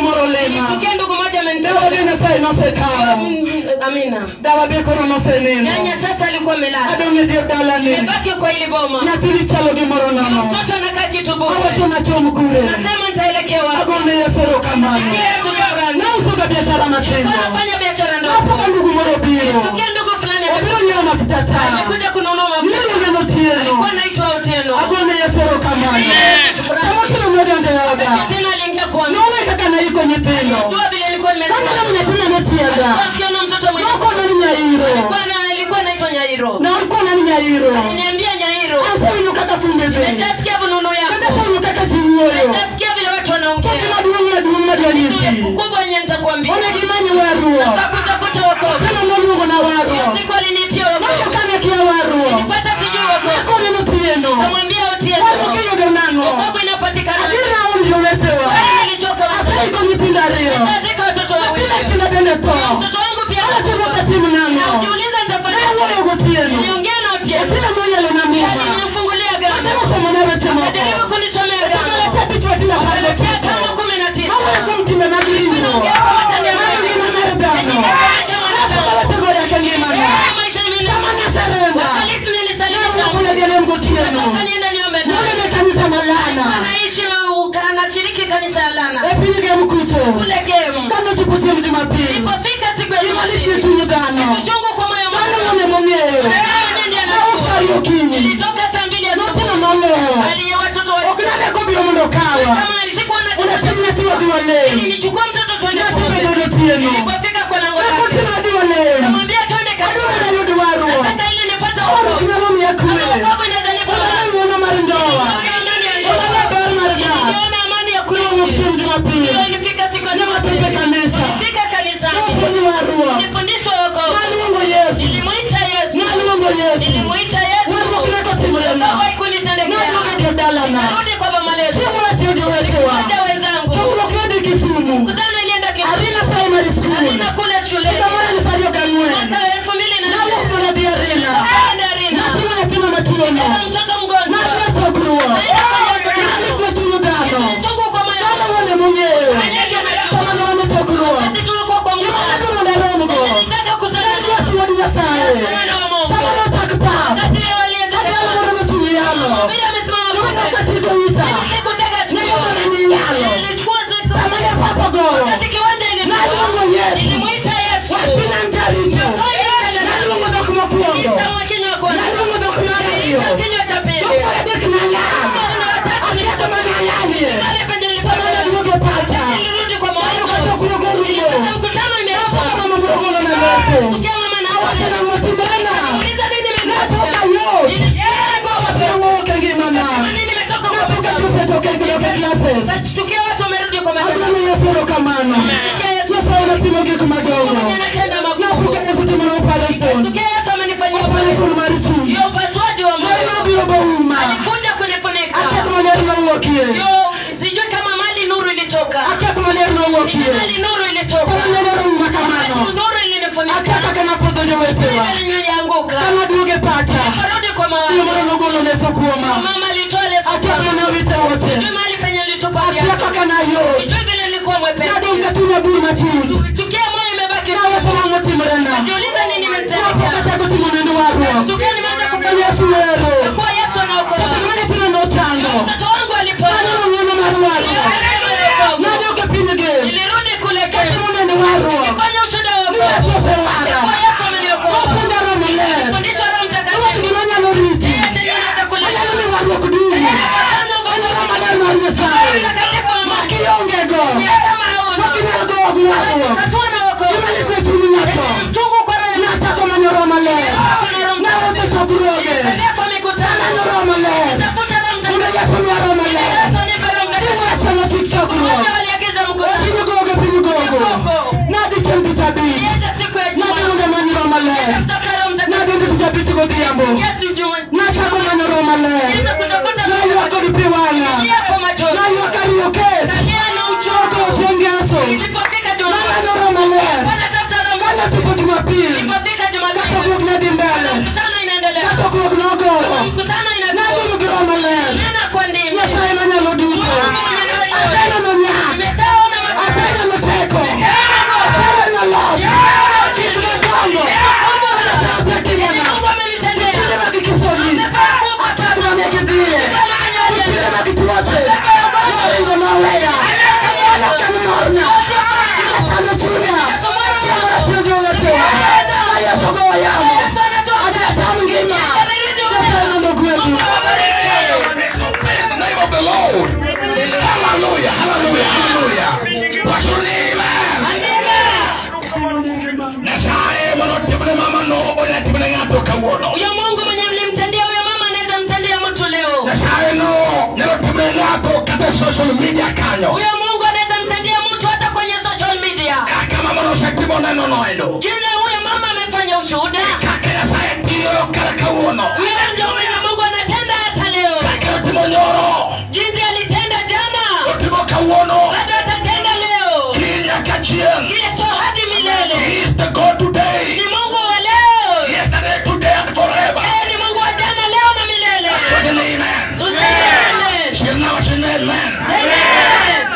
[SPEAKER 4] Amina.
[SPEAKER 7] dawa be koro noseneno
[SPEAKER 4] Nyanya sasa alikuwa amelala.
[SPEAKER 7] adong' e dier dalani
[SPEAKER 4] Nimebaki kwa ili boma.
[SPEAKER 7] nyathini chalo gimoro nono
[SPEAKER 4] Mtoto anakaa kitu
[SPEAKER 7] awacho
[SPEAKER 4] bure.
[SPEAKER 7] nachom kure
[SPEAKER 4] Nasema nitaelekea wapi?
[SPEAKER 7] agone yesu erokamano
[SPEAKER 4] Yesu shukrani.
[SPEAKER 7] nausoga biashara matindo
[SPEAKER 4] Nilikuwa nafanya biashara
[SPEAKER 7] apoka
[SPEAKER 4] ndogo.
[SPEAKER 7] ndugu moro obiro
[SPEAKER 4] Tukia ndugu fulani
[SPEAKER 7] obiro nyiewo mafuta ta
[SPEAKER 4] amekuja kununua
[SPEAKER 7] niyo
[SPEAKER 4] mafuta.
[SPEAKER 7] yoneno tieno
[SPEAKER 4] Alikuwa anaitwa Otieno.
[SPEAKER 7] agone yesu erokamano samotino nodonjo e oda
[SPEAKER 4] Tena aliingia kwangu.
[SPEAKER 7] none kaka naiko nyithindo
[SPEAKER 4] Jua vile nilikuwa
[SPEAKER 7] kaneno
[SPEAKER 4] nimezaa.
[SPEAKER 7] nyathina netienda
[SPEAKER 4] Akiona mtoto mwenye
[SPEAKER 7] nokonani nyairo
[SPEAKER 4] Bwana alikuwa anaitwa Nyairo.
[SPEAKER 7] nakonani nyairo
[SPEAKER 4] Aliniambia Nyairo.
[SPEAKER 7] asewinyo kaka funde be
[SPEAKER 4] Nitasikia bununu
[SPEAKER 7] kaka
[SPEAKER 4] yako.
[SPEAKER 7] sewinyo kaka chiwuoyo
[SPEAKER 4] Nitasikia vile watu wanaongea.
[SPEAKER 7] Gima duong' maduong' madwanyisi
[SPEAKER 4] Kubwa yenye nitakwambia.
[SPEAKER 7] one gimanyo warruok
[SPEAKER 4] Takutafuta wokovu.
[SPEAKER 7] tena noluongo na warruok
[SPEAKER 4] Siku alinitia
[SPEAKER 7] nono
[SPEAKER 4] wokovu.
[SPEAKER 7] kane kia warruok
[SPEAKER 4] Nilipata sijui wokovu.
[SPEAKER 7] nakoneno tieno
[SPEAKER 4] Kamwambia Otieno.
[SPEAKER 7] warruok iyudo nang'o
[SPEAKER 4] Wokovu inapatikana.
[SPEAKER 7] adina aol jowetewa
[SPEAKER 4] Nilichoka
[SPEAKER 7] aseiko nyithindo ariyo
[SPEAKER 4] Katika watoto wawili.
[SPEAKER 7] tina tina bende tho
[SPEAKER 4] Mtoto wangu pia
[SPEAKER 7] alatimo katim nang'o
[SPEAKER 4] Ukiuliza nitafanya.
[SPEAKER 7] nawuoyo gotieno
[SPEAKER 4] Niliongea na Otieno.
[SPEAKER 7] otina moyalo na muma
[SPEAKER 4] Alimfungulia gari.
[SPEAKER 7] atemo somona weche moko
[SPEAKER 4] Jaribu kunisomea gari.
[SPEAKER 7] aleta bich watina
[SPEAKER 4] Akaletea
[SPEAKER 7] pale
[SPEAKER 4] tano kumi na tisa.
[SPEAKER 7] Mawuoyo kuom timbe mag ringruok mano ngima mar dhano apogawetego yake ngimana
[SPEAKER 4] Maisha ni mimi.
[SPEAKER 7] sama naserenda
[SPEAKER 4] Polisi nilisaliti.
[SPEAKER 7] nawuoyo dierem gotieno
[SPEAKER 4] Kanienda niombe naye.
[SPEAKER 7] nonene kanisa malana
[SPEAKER 4] Anaishi uh, anashiriki kanisa ya Lana.
[SPEAKER 7] e piny gem kucho
[SPEAKER 4] Kule game.
[SPEAKER 7] kanochopo chieng' jumapil
[SPEAKER 4] Ilipofika siku ya
[SPEAKER 7] imalit ne
[SPEAKER 4] Jumapili.
[SPEAKER 7] chuny dhano
[SPEAKER 4] Uchungu kwa moyo
[SPEAKER 7] mano
[SPEAKER 4] wangu.
[SPEAKER 7] mone mong'eyo nausari okinyi
[SPEAKER 4] Nilitoka saa mbili
[SPEAKER 7] notino
[SPEAKER 4] asubuhi.
[SPEAKER 7] noloo
[SPEAKER 4] Hadi watoto wa
[SPEAKER 7] ok naleko biro mondo kawa
[SPEAKER 4] kama alishikwa na
[SPEAKER 7] unatim nyathi wadhi walem
[SPEAKER 4] nilichukua mtoto twende
[SPEAKER 7] nyathi
[SPEAKER 4] kumbe.
[SPEAKER 7] bedodo tieno
[SPEAKER 4] Nilipofika kwa lango lake.
[SPEAKER 7] nakotima wadhi walem
[SPEAKER 4] Namwambia twende
[SPEAKER 7] adwaro
[SPEAKER 4] kabisa.
[SPEAKER 7] nayud warruok
[SPEAKER 4] Nataka ili nipate
[SPEAKER 7] oro
[SPEAKER 4] wokovu.
[SPEAKER 7] nyalo miya kwe
[SPEAKER 4] Wokovu inaweza nipa
[SPEAKER 7] olala ng'wono mar ndoa olala ber mar dak
[SPEAKER 4] Niliona amani ya
[SPEAKER 7] kuwuok
[SPEAKER 4] kuishi.
[SPEAKER 7] chieng' jumapil
[SPEAKER 4] Ilifika siku ya
[SPEAKER 7] Niwatembe
[SPEAKER 4] Jumapili.
[SPEAKER 7] kanisa.
[SPEAKER 4] Nilifika kanisani.
[SPEAKER 7] nopuonyi warruok
[SPEAKER 4] Nilifundishwa wokovu.
[SPEAKER 7] naluongo yesu
[SPEAKER 4] Nilimuita Yesu.
[SPEAKER 7] naluongo yesu
[SPEAKER 4] Nilimuita Yesu.
[SPEAKER 7] warruok ne kotimorena
[SPEAKER 4] Wokovu haikunitendekea.
[SPEAKER 7] naduoge dalana
[SPEAKER 4] Narudi kwa mama letu.
[SPEAKER 7] chieng' watiyo jowetewa
[SPEAKER 4] Waja wenzangu.
[SPEAKER 7] chokruok nodhi kisumu
[SPEAKER 4] Mkutano ilienda Kisumu.
[SPEAKER 7] arina primary school
[SPEAKER 4] Arina kule shuleni.
[SPEAKER 7] higa mar eluf ariyo gang'wen
[SPEAKER 4] Mwaka wa elfu mbili na
[SPEAKER 7] nawuok
[SPEAKER 4] nne.
[SPEAKER 7] mana dhi arina
[SPEAKER 4] Nikaenda Arina.
[SPEAKER 7] nating'o nyathino matuono
[SPEAKER 4] Nilibeba mtoto mgonjwa.
[SPEAKER 7] nadhi e chokruok
[SPEAKER 4] Naenda kwenye mkutano.
[SPEAKER 7] nalikwe chuny dhano
[SPEAKER 4] Chungu kwa moyo
[SPEAKER 7] dhano
[SPEAKER 4] wangu.
[SPEAKER 7] wone mong'eyo
[SPEAKER 4] Mwenyeji ametupa.
[SPEAKER 7] sama nowane chokruok
[SPEAKER 4] Sisi tulikuwa kwa
[SPEAKER 7] gima
[SPEAKER 4] mkutano.
[SPEAKER 7] nadwaro naromgo
[SPEAKER 4] Nilitaka kutana na
[SPEAKER 7] Yesu wuod Nyasaye
[SPEAKER 4] Mwana wa Mungu.
[SPEAKER 7] sama nochak pap
[SPEAKER 4] Wakati walianza
[SPEAKER 7] adwalo
[SPEAKER 4] kusema,
[SPEAKER 7] mondo nochung' yalo
[SPEAKER 4] Biblia amesimama
[SPEAKER 7] Nowena
[SPEAKER 4] pale.
[SPEAKER 7] kachiko ita
[SPEAKER 4] Sikutaka
[SPEAKER 7] Neyo
[SPEAKER 4] chukua.
[SPEAKER 7] mana ni yalo
[SPEAKER 4] Nilichukua zetu.
[SPEAKER 7] sama ne pap ogoyo
[SPEAKER 4] Wakati kiwanja ilikuwa.
[SPEAKER 7] naluongo Yesu
[SPEAKER 4] Nilimuita Yesu.
[SPEAKER 7] watina njarito naluongo dhok mokwongo
[SPEAKER 4] Kama kinywa kwa
[SPEAKER 7] naluongo dhok mar ariyo
[SPEAKER 4] kinywa cha pili.
[SPEAKER 7] dhok mar adek nalal akiako mana alalie
[SPEAKER 4] Pale penye
[SPEAKER 7] sama
[SPEAKER 4] nilifanya.
[SPEAKER 7] naduoge pacha
[SPEAKER 4] Nilirudi kwa
[SPEAKER 7] Kanyo
[SPEAKER 4] mawazo.
[SPEAKER 7] kachokruok orumo
[SPEAKER 4] Mkutano imeisha.
[SPEAKER 7] Napaka mama mrogono na leso
[SPEAKER 4] Sikia mama na
[SPEAKER 7] Awacho na motimbrena
[SPEAKER 4] Uliza nini
[SPEAKER 7] Napoka
[SPEAKER 4] nimefanya?
[SPEAKER 7] yot Kwa watero wuok e ngimana
[SPEAKER 4] Nini nimetoka kwa
[SPEAKER 7] Napoka
[SPEAKER 4] mkutano?
[SPEAKER 7] tusetoke kudoke classes
[SPEAKER 4] Tukia watu wamerudi kwa madarasa.
[SPEAKER 7] Agone Yesu erokamano Nyasaye natimo gik madongo
[SPEAKER 4] Anatenda makuu.
[SPEAKER 7] Napoka Yesu timona operation
[SPEAKER 4] Tukia Yesu amenifanyia
[SPEAKER 7] Operation mar chuny
[SPEAKER 4] hiyo upasuaji wa moyo.
[SPEAKER 7] Moyo biro bouma
[SPEAKER 4] Alikuja kunifunika.
[SPEAKER 7] Akek maler mawuokie
[SPEAKER 4] Yo, sijui kama mali nuru ilitoka.
[SPEAKER 7] Akek maler mawuokie
[SPEAKER 4] Mali nuru ilitoka.
[SPEAKER 7] Sama nyalo rouma kamano
[SPEAKER 4] Nuru ilinifunika.
[SPEAKER 7] Akek kaka napodho jowetewa
[SPEAKER 4] Nilianguka.
[SPEAKER 7] Kama duoge pacha
[SPEAKER 4] Karudi kwa
[SPEAKER 7] Iyo moro
[SPEAKER 4] mawazo.
[SPEAKER 7] nogolo leso kuoma
[SPEAKER 4] Mama alitoa leso.
[SPEAKER 7] Akek mana wite wote
[SPEAKER 4] Sijui mali penye alitupa
[SPEAKER 7] Akia
[SPEAKER 4] viatu.
[SPEAKER 7] kaka na yot
[SPEAKER 4] Sijui vile nilikuwa mwepesi.
[SPEAKER 7] Nadonga tuna bur matut
[SPEAKER 4] Tukia moyo imebaki.
[SPEAKER 7] Naweto mamotimorena
[SPEAKER 4] Jiulize nini
[SPEAKER 7] Napokata
[SPEAKER 4] imenitendekea.
[SPEAKER 7] kutimo nendo warruok
[SPEAKER 4] Tukia nimeanza kufanya.
[SPEAKER 7] Yesu wero
[SPEAKER 4] Kwa Yesu anaokoa.
[SPEAKER 7] Mane pino nochango
[SPEAKER 4] Mtoto wangu alipona.
[SPEAKER 7] Kanyo ng'wono mar warruok Nadoge piny gem
[SPEAKER 4] Nilirudi kule
[SPEAKER 7] Katimo
[SPEAKER 4] Kenya.
[SPEAKER 7] nendo warruok
[SPEAKER 4] Fanya ushuhuda wa
[SPEAKER 7] Ni Yesu osewara
[SPEAKER 4] Kwa Yesu ameniokoa.
[SPEAKER 7] Opunda romo ler
[SPEAKER 4] Fundisho Roho
[SPEAKER 7] Owet
[SPEAKER 4] Mtakatifu.
[SPEAKER 7] gima nyalo riti Anyalo mi warruok dum Anyalo maler mar Nyasaye Makionge go Makinyal go ok warruok Gima likwe chunyi ng'ato Nachako manyo romo ler Nawuotho chokruoge Manyo romo ler Mondo Yesu miya romo ler Chieng' wachano kik chokruok Piny gogo piny gogo Nadhi chieng' tich abich Nadonge manyo romo ler Nadonge tich abich godhiambo Nachako manyo romo ler Naywak kod pi wang'a Naywak ariyo ket Chogo chieng' ngeso Naneno romo ler Kanatipo jumapil Katokruok nadhi mbele Katokruok nogowo Nadhim gi romo ler Nyasaye manyalo duto Aseneno nyak Aseneno teko Aseneno loch Gik madongo
[SPEAKER 5] ne ng'ato kawuono
[SPEAKER 8] huyo mungu mwenye mlimtendea huyo mama anaweza mtendea mtu leo
[SPEAKER 5] nyasaye no ne otimne ng'ato kata e social media kanyo
[SPEAKER 8] huyo mungu anaweza mtendea mtu hata kwenye social media
[SPEAKER 5] kaka mamano osetimo nenono endo
[SPEAKER 8] kile huyo mama amefanya ushuhuda
[SPEAKER 5] kaka nyasaye tiyo kara kawuono
[SPEAKER 8] huyo ndio mwenye mungu anatenda hata leo
[SPEAKER 5] kaka otimo nyoro
[SPEAKER 8] jinsi alitenda jana
[SPEAKER 5] otimo kawuono
[SPEAKER 8] bado atatenda leo
[SPEAKER 5] kiny nyaka chieng'
[SPEAKER 8] yesu hadi milele
[SPEAKER 5] He is the God today
[SPEAKER 8] ni mungu wa leo
[SPEAKER 5] yesterday today and forever
[SPEAKER 8] Yeye ni mungu wa jana leo na milele
[SPEAKER 5] What an amen
[SPEAKER 8] Amen.
[SPEAKER 5] chieng' na wacho ni amen
[SPEAKER 8] Amen.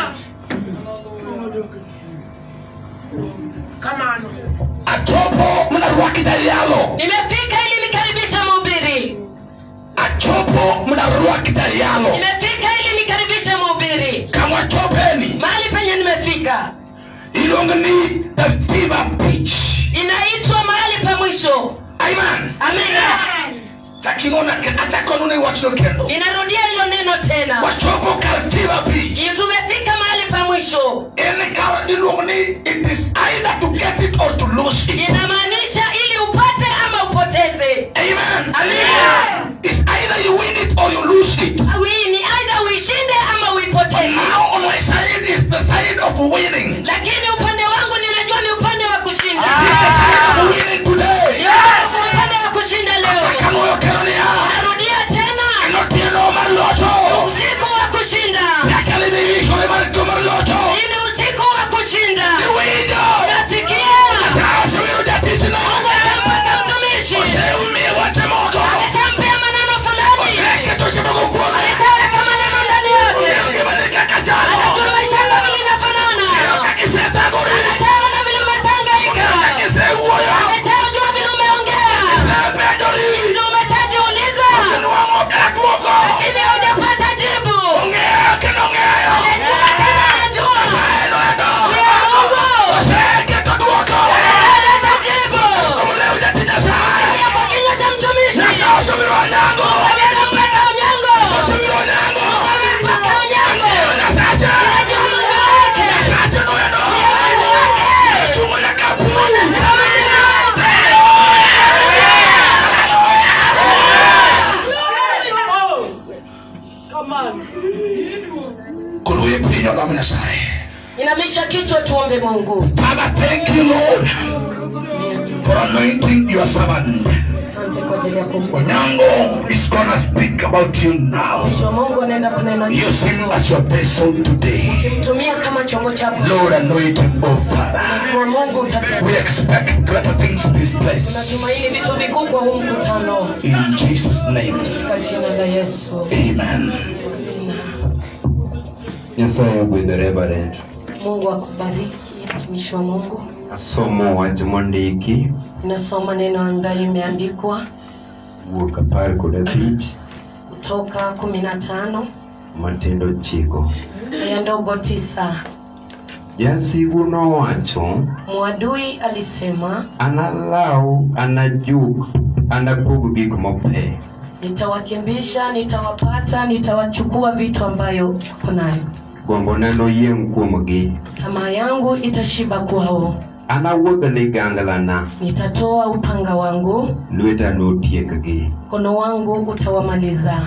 [SPEAKER 5] achopo mana rwaki jayalo
[SPEAKER 8] nimefika ili nikaribishe mhubiri
[SPEAKER 5] achopo mana rwaki jayalo
[SPEAKER 8] nimefika ili nikaribishe mhubiri
[SPEAKER 5] kama chopeni
[SPEAKER 8] mahali penye nimefika
[SPEAKER 5] iluongo ni the fever pitch
[SPEAKER 8] inaitwa mahali pa mwisho
[SPEAKER 5] amen
[SPEAKER 8] amina
[SPEAKER 5] chaking'ona achakonune wachno kendo
[SPEAKER 8] ninarudia hilo neno tena
[SPEAKER 5] wachopo kar fever pitch
[SPEAKER 8] tumefika mahali pa mwisho
[SPEAKER 5] en kar iluongo ni it is either to get it or to lose it
[SPEAKER 8] inamaanisha ili upate ama upoteze
[SPEAKER 5] amen
[SPEAKER 8] amina
[SPEAKER 5] it's either you win it or you lose it
[SPEAKER 8] Wi- ni aidha uishinde ama uipoteze
[SPEAKER 5] now on my side is the side of winning
[SPEAKER 8] lakini upande wangu ninajua ni upande wa kushinda
[SPEAKER 5] it is the side of winning today
[SPEAKER 8] Yes, upande wa kushinda leo
[SPEAKER 5] sakanoyo kero niya
[SPEAKER 8] narudia tena
[SPEAKER 5] enotieno mar locho
[SPEAKER 8] usiku wa kushinda
[SPEAKER 5] nyaka lidhi ikore mar tuo mar locho
[SPEAKER 8] ili usiku wa kushinda
[SPEAKER 5] iwinjo
[SPEAKER 8] nasikia
[SPEAKER 5] nyasaye osewiro jatichno
[SPEAKER 8] mungu atampata mtumishi
[SPEAKER 5] oseumiye wache moko
[SPEAKER 8] ameshampea maneno fulani
[SPEAKER 5] oseketo chimoko kuome
[SPEAKER 8] ameshaweka maneno ndani yake
[SPEAKER 5] ngimani kaka chalo
[SPEAKER 8] anajua maisha yako vile inafanana
[SPEAKER 5] kakisethagori
[SPEAKER 8] ataona vile umetangaika
[SPEAKER 5] kakisewuoyo
[SPEAKER 8] ameshajua vile umeongea
[SPEAKER 5] sepenjori
[SPEAKER 8] ndio umeshajiuliza
[SPEAKER 5] osenuang'o kaka duoko
[SPEAKER 8] lakini hujapata jibu
[SPEAKER 5] ong'eyo kendo ong'eyo
[SPEAKER 8] anajua tena anajua
[SPEAKER 5] saeno endo
[SPEAKER 8] huyo mungu
[SPEAKER 5] oseketo duoko
[SPEAKER 8] analeta jibu
[SPEAKER 5] omuleu jati nyasaye
[SPEAKER 8] Ingia kwa kinywa cha mtumishi
[SPEAKER 5] nyasaye osewiro onyango
[SPEAKER 8] amekampata unyango
[SPEAKER 5] osewiro onyango
[SPEAKER 8] amempata unyango
[SPEAKER 5] Ong'eyo nyasache
[SPEAKER 8] anajua mungu wake
[SPEAKER 5] nyasache noendo
[SPEAKER 8] mungu wake
[SPEAKER 5] chungo nyaka pu kuluye pinyo lamo nyasaye
[SPEAKER 8] inamisha kichwa tuombe mungu
[SPEAKER 5] Father, thank you, Lord, for anointing your servant.
[SPEAKER 8] asante kwa ajili ya kumpa
[SPEAKER 5] Onyango is gonna speak about you now.
[SPEAKER 8] mtumishi wa mungu anaenda kunena
[SPEAKER 5] Use him as your vessel today.
[SPEAKER 8] kimtumia kama chombo chako
[SPEAKER 5] Lord, anoint him, oh Father.
[SPEAKER 8] najua mungu utatenda
[SPEAKER 5] We expect greater things in this place.
[SPEAKER 8] natumaini vitu vikuu kwa huu mkutano
[SPEAKER 5] In Jesus' name,
[SPEAKER 8] katika jina la yesu
[SPEAKER 5] amen.
[SPEAKER 1] nyasaye ogwedho reverend
[SPEAKER 8] mungu akubariki mtumishi wa mungu
[SPEAKER 1] asomo wach mondiki
[SPEAKER 8] inasoma neno ambayo imeandikwa
[SPEAKER 1] wuok apar kod abich
[SPEAKER 8] kutoka kumi na tano
[SPEAKER 1] matindo chiko
[SPEAKER 8] ya ndogo tisa
[SPEAKER 1] jasigu nowacho
[SPEAKER 8] mwadui alisema
[SPEAKER 1] analau anajuk anapog gik mope
[SPEAKER 8] nitawakimbisha nitawapata nitawachukua vitu ambayo kunayo
[SPEAKER 1] gombona noyieng' kuomgi
[SPEAKER 8] tamaa yangu itashiba kwao
[SPEAKER 1] anawuodh liganglana
[SPEAKER 8] nitatoa upanga wangu
[SPEAKER 1] lweta notiekgi
[SPEAKER 8] mkono wangu utawamaliza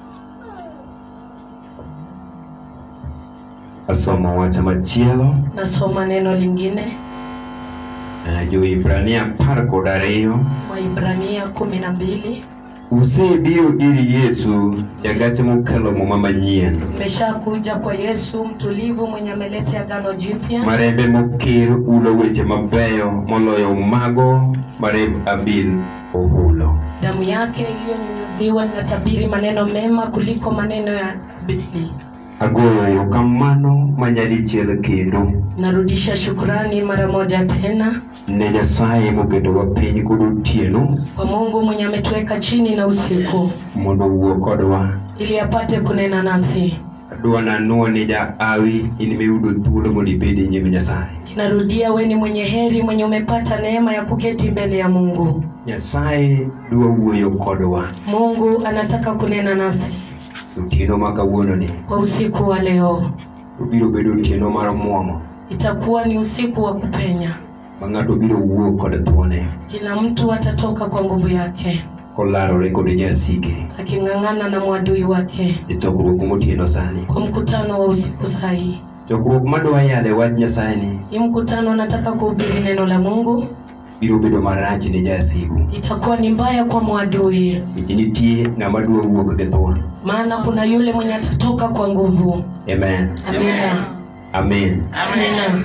[SPEAKER 1] asomo wach machielo
[SPEAKER 8] nasoma neno lingine
[SPEAKER 1] eh, joibrania apar kod ariyo
[SPEAKER 8] waibrania kumi na mbili
[SPEAKER 1] usebiro ir yesu jagach mokelo muma manyien
[SPEAKER 8] mmeshakuja kwa yesu mtulivu mwenye ameleta agano jipya
[SPEAKER 1] marembe mokir ulo weche mabeyo moloyo mago maremb abil ohulo
[SPEAKER 8] damu yake iliyonyunyuziwa inatabiri maneno mema kuliko maneno ya bili
[SPEAKER 1] agoyo erokamano manyadichiel kendo
[SPEAKER 8] narudisha shukurani mara moja tena
[SPEAKER 1] ne nyasaye moketowa piny kod otieno
[SPEAKER 8] kwa mungu mwenye ametuweka chini na usiku
[SPEAKER 1] mondo owuo kodwa
[SPEAKER 8] ili apate kunena nasi
[SPEAKER 1] adwa nanuo ni jaawi in miyudo thuolo mondo ibed e nyim nyasaye
[SPEAKER 8] inarudia we ni mwenye heri mwenye umepata neema ya kuketi mbele ya mungu
[SPEAKER 1] nyasaye dwa wuoyo kodwa
[SPEAKER 8] mungu anataka kunena nasi
[SPEAKER 1] otieno ma kawuononi
[SPEAKER 8] kwa usiku wa leo
[SPEAKER 1] obiro bedo otieno mar muomo
[SPEAKER 8] itakuwa ni usiku wa kupenya
[SPEAKER 1] ma ng'ato biro wuok kod thuone
[SPEAKER 8] kila mtu atatoka kwa nguvu yake
[SPEAKER 1] kolarore kod nyasike
[SPEAKER 8] aking'ang'ana na mwadui wake
[SPEAKER 1] e chokruok motieno sani
[SPEAKER 8] kwa mkutano wa usiku sahii
[SPEAKER 1] chokruok madwa yale wach nyasaye ni
[SPEAKER 8] hii mkutano nataka kuhubiri neno la mungu
[SPEAKER 1] biro bedo marach ne jasigu
[SPEAKER 8] itakuwa ni mbaya kwa mwadui
[SPEAKER 1] nikech nitie ng'ama dwa wuok gi thuon
[SPEAKER 8] maana kuna yule mwenye atatoka kwa nguvu
[SPEAKER 1] amen
[SPEAKER 8] amina
[SPEAKER 1] amen
[SPEAKER 8] amina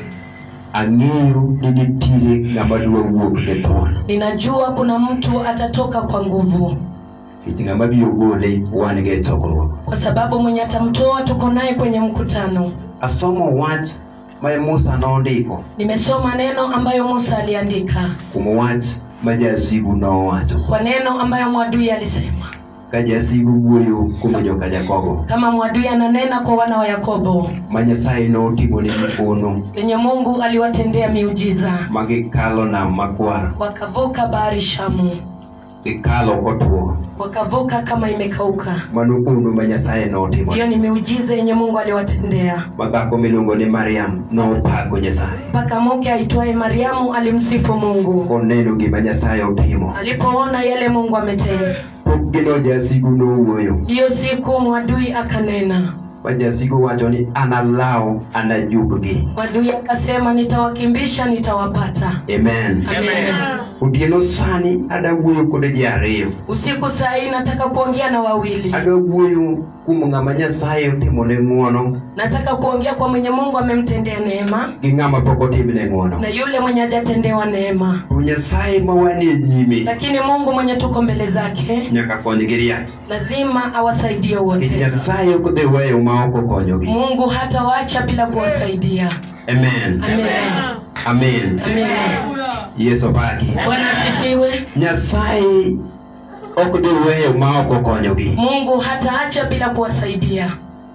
[SPEAKER 1] ang'eyo ni nitiere ng'ama dwa wuok gi thuon
[SPEAKER 8] ninajua kuna mtu atatoka kwa nguvu
[SPEAKER 1] nikech ng'ama biro gole wan gi e chokruok
[SPEAKER 8] kwa sababu mwenye atamtoa tuko naye kwenye mkutano
[SPEAKER 1] asomo wach ma musa nondiko
[SPEAKER 8] nimesoma neno ambayo musa aliandika
[SPEAKER 1] kuom wach ma jasigu nowacho
[SPEAKER 8] kwa neno ambayo mwadui alisema
[SPEAKER 1] ka jasigu wuoyo kuom joka jakobo
[SPEAKER 8] kama mwadui ananena kwa wana wa yakobo
[SPEAKER 1] ma nyasaye notimone mipono
[SPEAKER 8] yenye mungu aliwatendea miujiza
[SPEAKER 1] ma gikalo nam makwar
[SPEAKER 8] wakavuka bahari shamu
[SPEAKER 1] gikalo kotuo
[SPEAKER 8] wakavuka kama imekauka
[SPEAKER 1] mano ono ma nyasaye notimo
[SPEAKER 8] hiyo ni miujiza yenye mungu aliwatendea
[SPEAKER 1] ma dhako miluongo ni mariam nopako nyasaye
[SPEAKER 8] mpaka mke aitwaye mariamu alimsifu mungu
[SPEAKER 1] koneno gima nyasaye otimo
[SPEAKER 8] alipoona yale mungu ametenda
[SPEAKER 1] pok gino jasigu nowuoyo
[SPEAKER 8] hiyo siku mwadui akanena
[SPEAKER 1] ma jasigu wacho ni analaw anajubgi
[SPEAKER 8] mwadui akasema nitawakimbisha nitawapata
[SPEAKER 1] amen
[SPEAKER 8] Amen.
[SPEAKER 1] otieno sani ada wuoyo kod ji ariyo
[SPEAKER 8] usiku saa hii nataka kuongea na wawili
[SPEAKER 1] adwa wuoyo kuom ng'ama nyasaye otimone ng'uono
[SPEAKER 8] nataka kuongea kwa mwenye mungu amemtendea neema
[SPEAKER 1] gi ng'ama pok otimne ng'uono
[SPEAKER 8] na yule mwenye hajatendewa neema
[SPEAKER 1] to nyasaye ma wanie nyime
[SPEAKER 8] lakini mungu mwenye tuko mbele zake
[SPEAKER 1] nyaka konygi riat
[SPEAKER 8] lazima awasaidie
[SPEAKER 1] nikech
[SPEAKER 8] wote
[SPEAKER 1] nyasaye ok dhi weyo ma ok okonyogi
[SPEAKER 8] mungu hatawaacha bila kuwasaidia
[SPEAKER 1] amen
[SPEAKER 8] amen
[SPEAKER 1] amen
[SPEAKER 8] amen
[SPEAKER 1] yesu paki
[SPEAKER 8] bwana asifiwe
[SPEAKER 1] nyasaye ok dhi weyo ma ok okonyogi
[SPEAKER 8] mungu hataacha bila kuwasaidia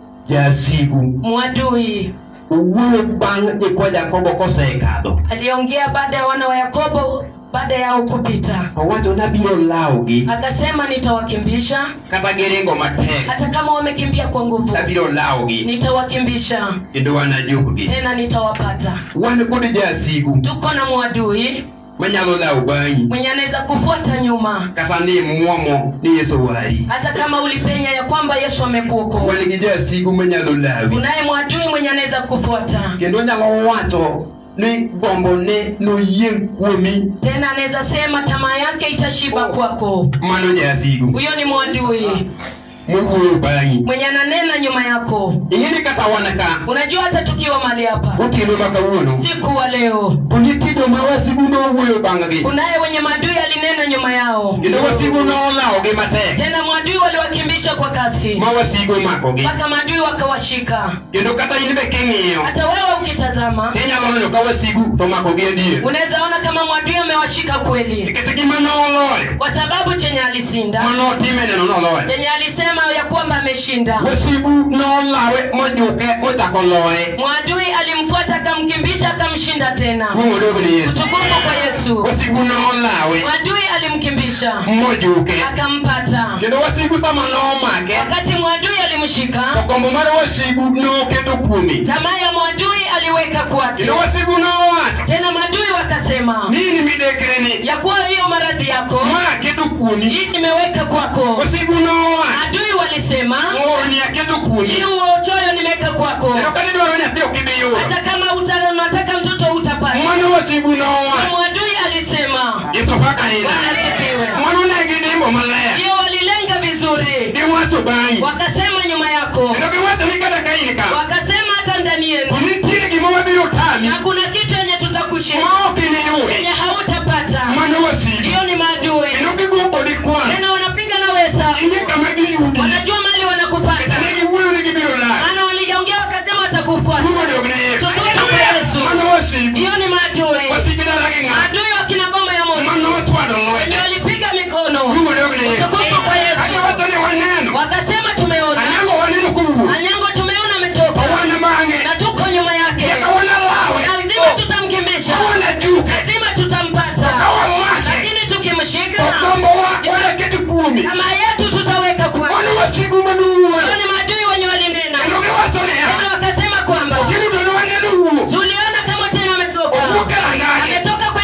[SPEAKER 1] jasigu
[SPEAKER 8] mwadui
[SPEAKER 1] owuoyo bang' nyikwa jakobo kosekadho
[SPEAKER 8] aliongea baada ya wana wa yakobo baada yao kupita
[SPEAKER 1] owacho nabiro lawogi
[SPEAKER 8] akasema nitawakimbisha
[SPEAKER 1] kata giringo matek
[SPEAKER 8] hata kama wamekimbia kwa nguvu
[SPEAKER 1] nabiro lawogi
[SPEAKER 8] nitawakimbisha
[SPEAKER 1] kendo wanajukgi
[SPEAKER 8] tena nitawapata
[SPEAKER 1] wan kod jasigu
[SPEAKER 8] tuko na mwadui
[SPEAKER 1] manyalo lawo bang'i
[SPEAKER 8] mwenye anaweza kufuata nyuma
[SPEAKER 1] kata ni muomo ni yesu wari
[SPEAKER 8] hata kama ulipenya ya kwamba yesu amekuokoa
[SPEAKER 1] wan gi jasigu manyalo lawi
[SPEAKER 8] unaye mwadui mwenye anaweza kufuata
[SPEAKER 1] kendo nyalo wacho ni gombone noyieng' kuomi
[SPEAKER 8] tena anaweza sema tamaa yake itashiba kwako
[SPEAKER 1] mano jasigu
[SPEAKER 8] huyo ni mwadui
[SPEAKER 1] mowuoyo bang'i
[SPEAKER 8] mwenye ananena nyuma yako
[SPEAKER 1] ing'eni kata wan ka
[SPEAKER 8] unajua hata tukiwa mali hapa
[SPEAKER 1] otieno ma kawuono
[SPEAKER 8] siku wa leo
[SPEAKER 1] to nitie joma wasigu nowuoyo bang'gi
[SPEAKER 8] kunaye wenye madui alinena nyuma yao
[SPEAKER 1] kendo wasigu nolawogi matek
[SPEAKER 8] tena mwadui waliwakimbisha kwa kasi
[SPEAKER 1] ma wasigu omakogi
[SPEAKER 8] mpaka madui wakawashika
[SPEAKER 1] kendo kata in be king'iyo
[SPEAKER 8] hata wewe ukitazama
[SPEAKER 1] tinyalo neno ka wasigu to omakogi adier
[SPEAKER 8] unaweza ona kama mwadui amewashika kweli
[SPEAKER 1] nikech gima noloyo
[SPEAKER 8] kwa sababu chenye alishinda
[SPEAKER 1] manotime neno noloyo
[SPEAKER 8] chenye alisema ya kwamba ameshinda
[SPEAKER 1] wasigu nolawe mojuke mochako loye
[SPEAKER 8] mwadui alimfuata akamkimbisha akamshinda tena
[SPEAKER 1] kumodogo ni yesu
[SPEAKER 8] utukufu kwa yesu
[SPEAKER 1] wasigu nolawe
[SPEAKER 8] mwadui alimkimbisha
[SPEAKER 1] mojuke
[SPEAKER 8] akampata
[SPEAKER 1] kendo wasigu sama nomake
[SPEAKER 8] wakati mwadui alimshika
[SPEAKER 1] okombo mar wasigu noketo kuomi
[SPEAKER 8] tamaa ya mwadui aliweka kwake
[SPEAKER 1] kendo wasigu nowacho
[SPEAKER 8] tena madui wakasema
[SPEAKER 1] nini midekreni
[SPEAKER 8] ya kuwa hiyo maradhi yako
[SPEAKER 1] ma keto kuomi
[SPEAKER 8] hii nimeweka kwako
[SPEAKER 1] wasigu nowacho
[SPEAKER 8] adui walisema
[SPEAKER 1] ng'oroni aketo kuomi
[SPEAKER 8] hii uochoyo nimeweka kwako
[SPEAKER 1] kendo kani dwaro nyathi ok ibi yudo
[SPEAKER 8] hata kama uta- unataka mtoto utapata
[SPEAKER 1] mano wasigu
[SPEAKER 8] Na
[SPEAKER 1] nowacho
[SPEAKER 8] mwadui alisema
[SPEAKER 1] yesu paka ina
[SPEAKER 8] Bwana asifiwe.
[SPEAKER 1] mano ne gidimbo maler
[SPEAKER 8] hiyo walilenga vizuri
[SPEAKER 1] giwacho bang'i
[SPEAKER 8] wakasema nyuma yako
[SPEAKER 1] kendo giwacho ni kata ka in ka
[SPEAKER 8] wakasema hata ndani yenu
[SPEAKER 1] to nitie gima wabiro tami
[SPEAKER 8] na kuna kitu yenye tutakushinda
[SPEAKER 1] ma ok iniyude
[SPEAKER 8] yenye hautapata
[SPEAKER 1] mano wasigu
[SPEAKER 8] hiyo ni maadui
[SPEAKER 1] kendo gigo kodi kwan
[SPEAKER 8] tena wanapiga na wesa
[SPEAKER 1] ing'e kama giyudi
[SPEAKER 8] wanajua mali wanakupata
[SPEAKER 1] kata ne giwuoyo ni gibiro lal
[SPEAKER 8] maana waliongea wakasema watakufuata
[SPEAKER 1] kumodog ne yesu
[SPEAKER 8] tukufu kwa yesu
[SPEAKER 1] mano wasigu
[SPEAKER 8] hiyo ni maadui
[SPEAKER 1] wasigi dala gi ng'ato
[SPEAKER 8] maadui wakina boma ya moto
[SPEAKER 1] mano ochwado
[SPEAKER 8] wenye
[SPEAKER 1] lwete
[SPEAKER 8] walipiga mikono
[SPEAKER 1] kumodog ne yesu
[SPEAKER 8] tukufu kwa yesu
[SPEAKER 1] kagiwacho ni waneno
[SPEAKER 8] wakasema tumeona
[SPEAKER 1] anyango waneno kowuok
[SPEAKER 8] anyango tumeona ametoka
[SPEAKER 1] wana bang'e
[SPEAKER 8] na tuko nyuma yake
[SPEAKER 1] nyaka wanalawe
[SPEAKER 8] lazima tutamkimbisha
[SPEAKER 1] wanajuke
[SPEAKER 8] lazima tutampata
[SPEAKER 1] Kawamwake.
[SPEAKER 8] lakini tukimshika
[SPEAKER 1] okombo wa wanaketi kuomi
[SPEAKER 8] kama yetu tutaweka kwa
[SPEAKER 1] mano wasigu manuwuoyo
[SPEAKER 8] Hao ni maadui wenye walinena
[SPEAKER 1] kendo giwacho niya
[SPEAKER 8] tena wakasema kwamba
[SPEAKER 1] kendo bende waneno wuok
[SPEAKER 8] tuliona kama tena ametoka
[SPEAKER 1] owuok e rangage
[SPEAKER 8] ametoka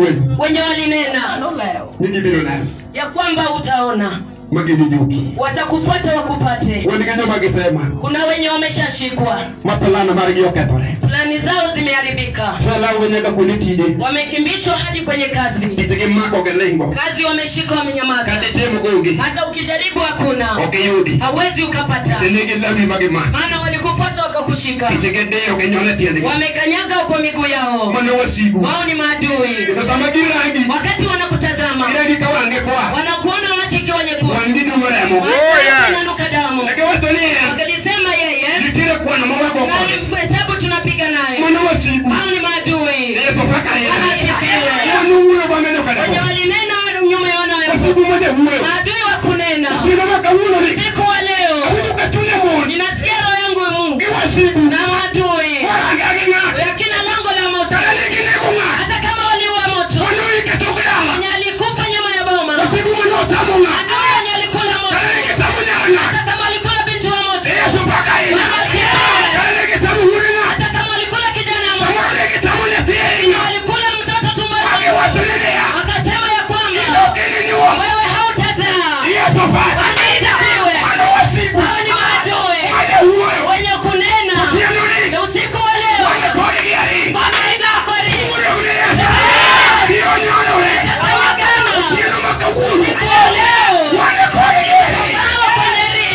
[SPEAKER 2] wuoyo
[SPEAKER 7] wenye walinena
[SPEAKER 2] ni gibiro neno
[SPEAKER 7] ya kwamba utaona
[SPEAKER 2] magini juki
[SPEAKER 7] watakufuata wakupate
[SPEAKER 2] wan gi joma gisema
[SPEAKER 7] kuna wenye wameshashikwa
[SPEAKER 2] ma plana margi okethore
[SPEAKER 7] plani zao zimeharibika
[SPEAKER 2] salango nyaka kuonde tije
[SPEAKER 7] wamekimbishwa hadi kwenye kazi
[SPEAKER 2] itgi mako gilingo
[SPEAKER 7] kazi wameshika wamenyamaza
[SPEAKER 2] kata temo gonge
[SPEAKER 7] hata ukijaribu hakuna
[SPEAKER 2] ok iyudi
[SPEAKER 7] hawezi ukapata
[SPEAKER 2] tenigi lami magimako
[SPEAKER 7] maana walikufuata wakakushika
[SPEAKER 2] itgi diyo ginyone tiendgi
[SPEAKER 7] wamekanyaga kwa miguu yao
[SPEAKER 2] mano wasigu
[SPEAKER 7] wao ni maadui
[SPEAKER 2] sama girangi
[SPEAKER 7] wakati wanakutazama
[SPEAKER 2] girangi ka wange kwa
[SPEAKER 7] wanakuona macho ikiwa nyekundu
[SPEAKER 2] wangi dumo remo
[SPEAKER 7] wananuka damu
[SPEAKER 2] negiwacho niye
[SPEAKER 7] wakalisema yeye
[SPEAKER 2] nitiere kwano mawago kode
[SPEAKER 7] na hesabu tunapiga naye
[SPEAKER 2] mano wasigu
[SPEAKER 7] hao ni maadui
[SPEAKER 2] yeso kaka
[SPEAKER 7] Bwana
[SPEAKER 2] ye
[SPEAKER 7] asifiwe.
[SPEAKER 2] mano wuoyo bamenyo
[SPEAKER 7] wenye
[SPEAKER 2] kadeko
[SPEAKER 7] walinena nyuma ya wanawe
[SPEAKER 2] wasigu mode wuoyo
[SPEAKER 7] maadui wa kunena
[SPEAKER 2] kino makawuono ni
[SPEAKER 7] siku wa leo
[SPEAKER 2] awinjo ka chunye mon
[SPEAKER 7] ninasikia roho yangu ya Mungu
[SPEAKER 2] gi wasigu
[SPEAKER 7] na maadui
[SPEAKER 2] warange gi ng'ato
[SPEAKER 7] yakina lango la moto
[SPEAKER 2] kata neginego ng'ato
[SPEAKER 7] hata kama waliua moto
[SPEAKER 2] mano iketok dala
[SPEAKER 7] mwenye alikufa nyuma ya boma
[SPEAKER 2] wasigu mano otamo ng'ato
[SPEAKER 7] adui wenye alikula moto
[SPEAKER 2] kata negitamo nyara ng'ato
[SPEAKER 7] hata kama alikula binti wa moto
[SPEAKER 2] yeso mpaka ina
[SPEAKER 7] Bwana asifiwe.
[SPEAKER 2] kata negitamo wuode ng'ato
[SPEAKER 7] hata kama alikula kijana wa moto
[SPEAKER 2] samoro negitamo nyathi ahinya
[SPEAKER 7] alikula mtoto tumboni
[SPEAKER 2] wagiwacho ni niya
[SPEAKER 7] akasema ya kwamba
[SPEAKER 2] ilokininiwo
[SPEAKER 7] wewe hautazaa
[SPEAKER 2] yeso mpaka
[SPEAKER 7] Bwana asifiwe.
[SPEAKER 2] mano wasigu
[SPEAKER 7] hao ni maadui
[SPEAKER 2] made wuoyo
[SPEAKER 7] wenye kunena
[SPEAKER 2] tieno ni
[SPEAKER 7] na usiku wa leo
[SPEAKER 2] wane kodgi aringo
[SPEAKER 7] wameiga kori
[SPEAKER 2] wuoyo ni yeso iyo nyonore
[SPEAKER 7] kama kama
[SPEAKER 2] tieno makawuono
[SPEAKER 7] usiku wa leo
[SPEAKER 2] wane kodgi aringo
[SPEAKER 7] hao koneri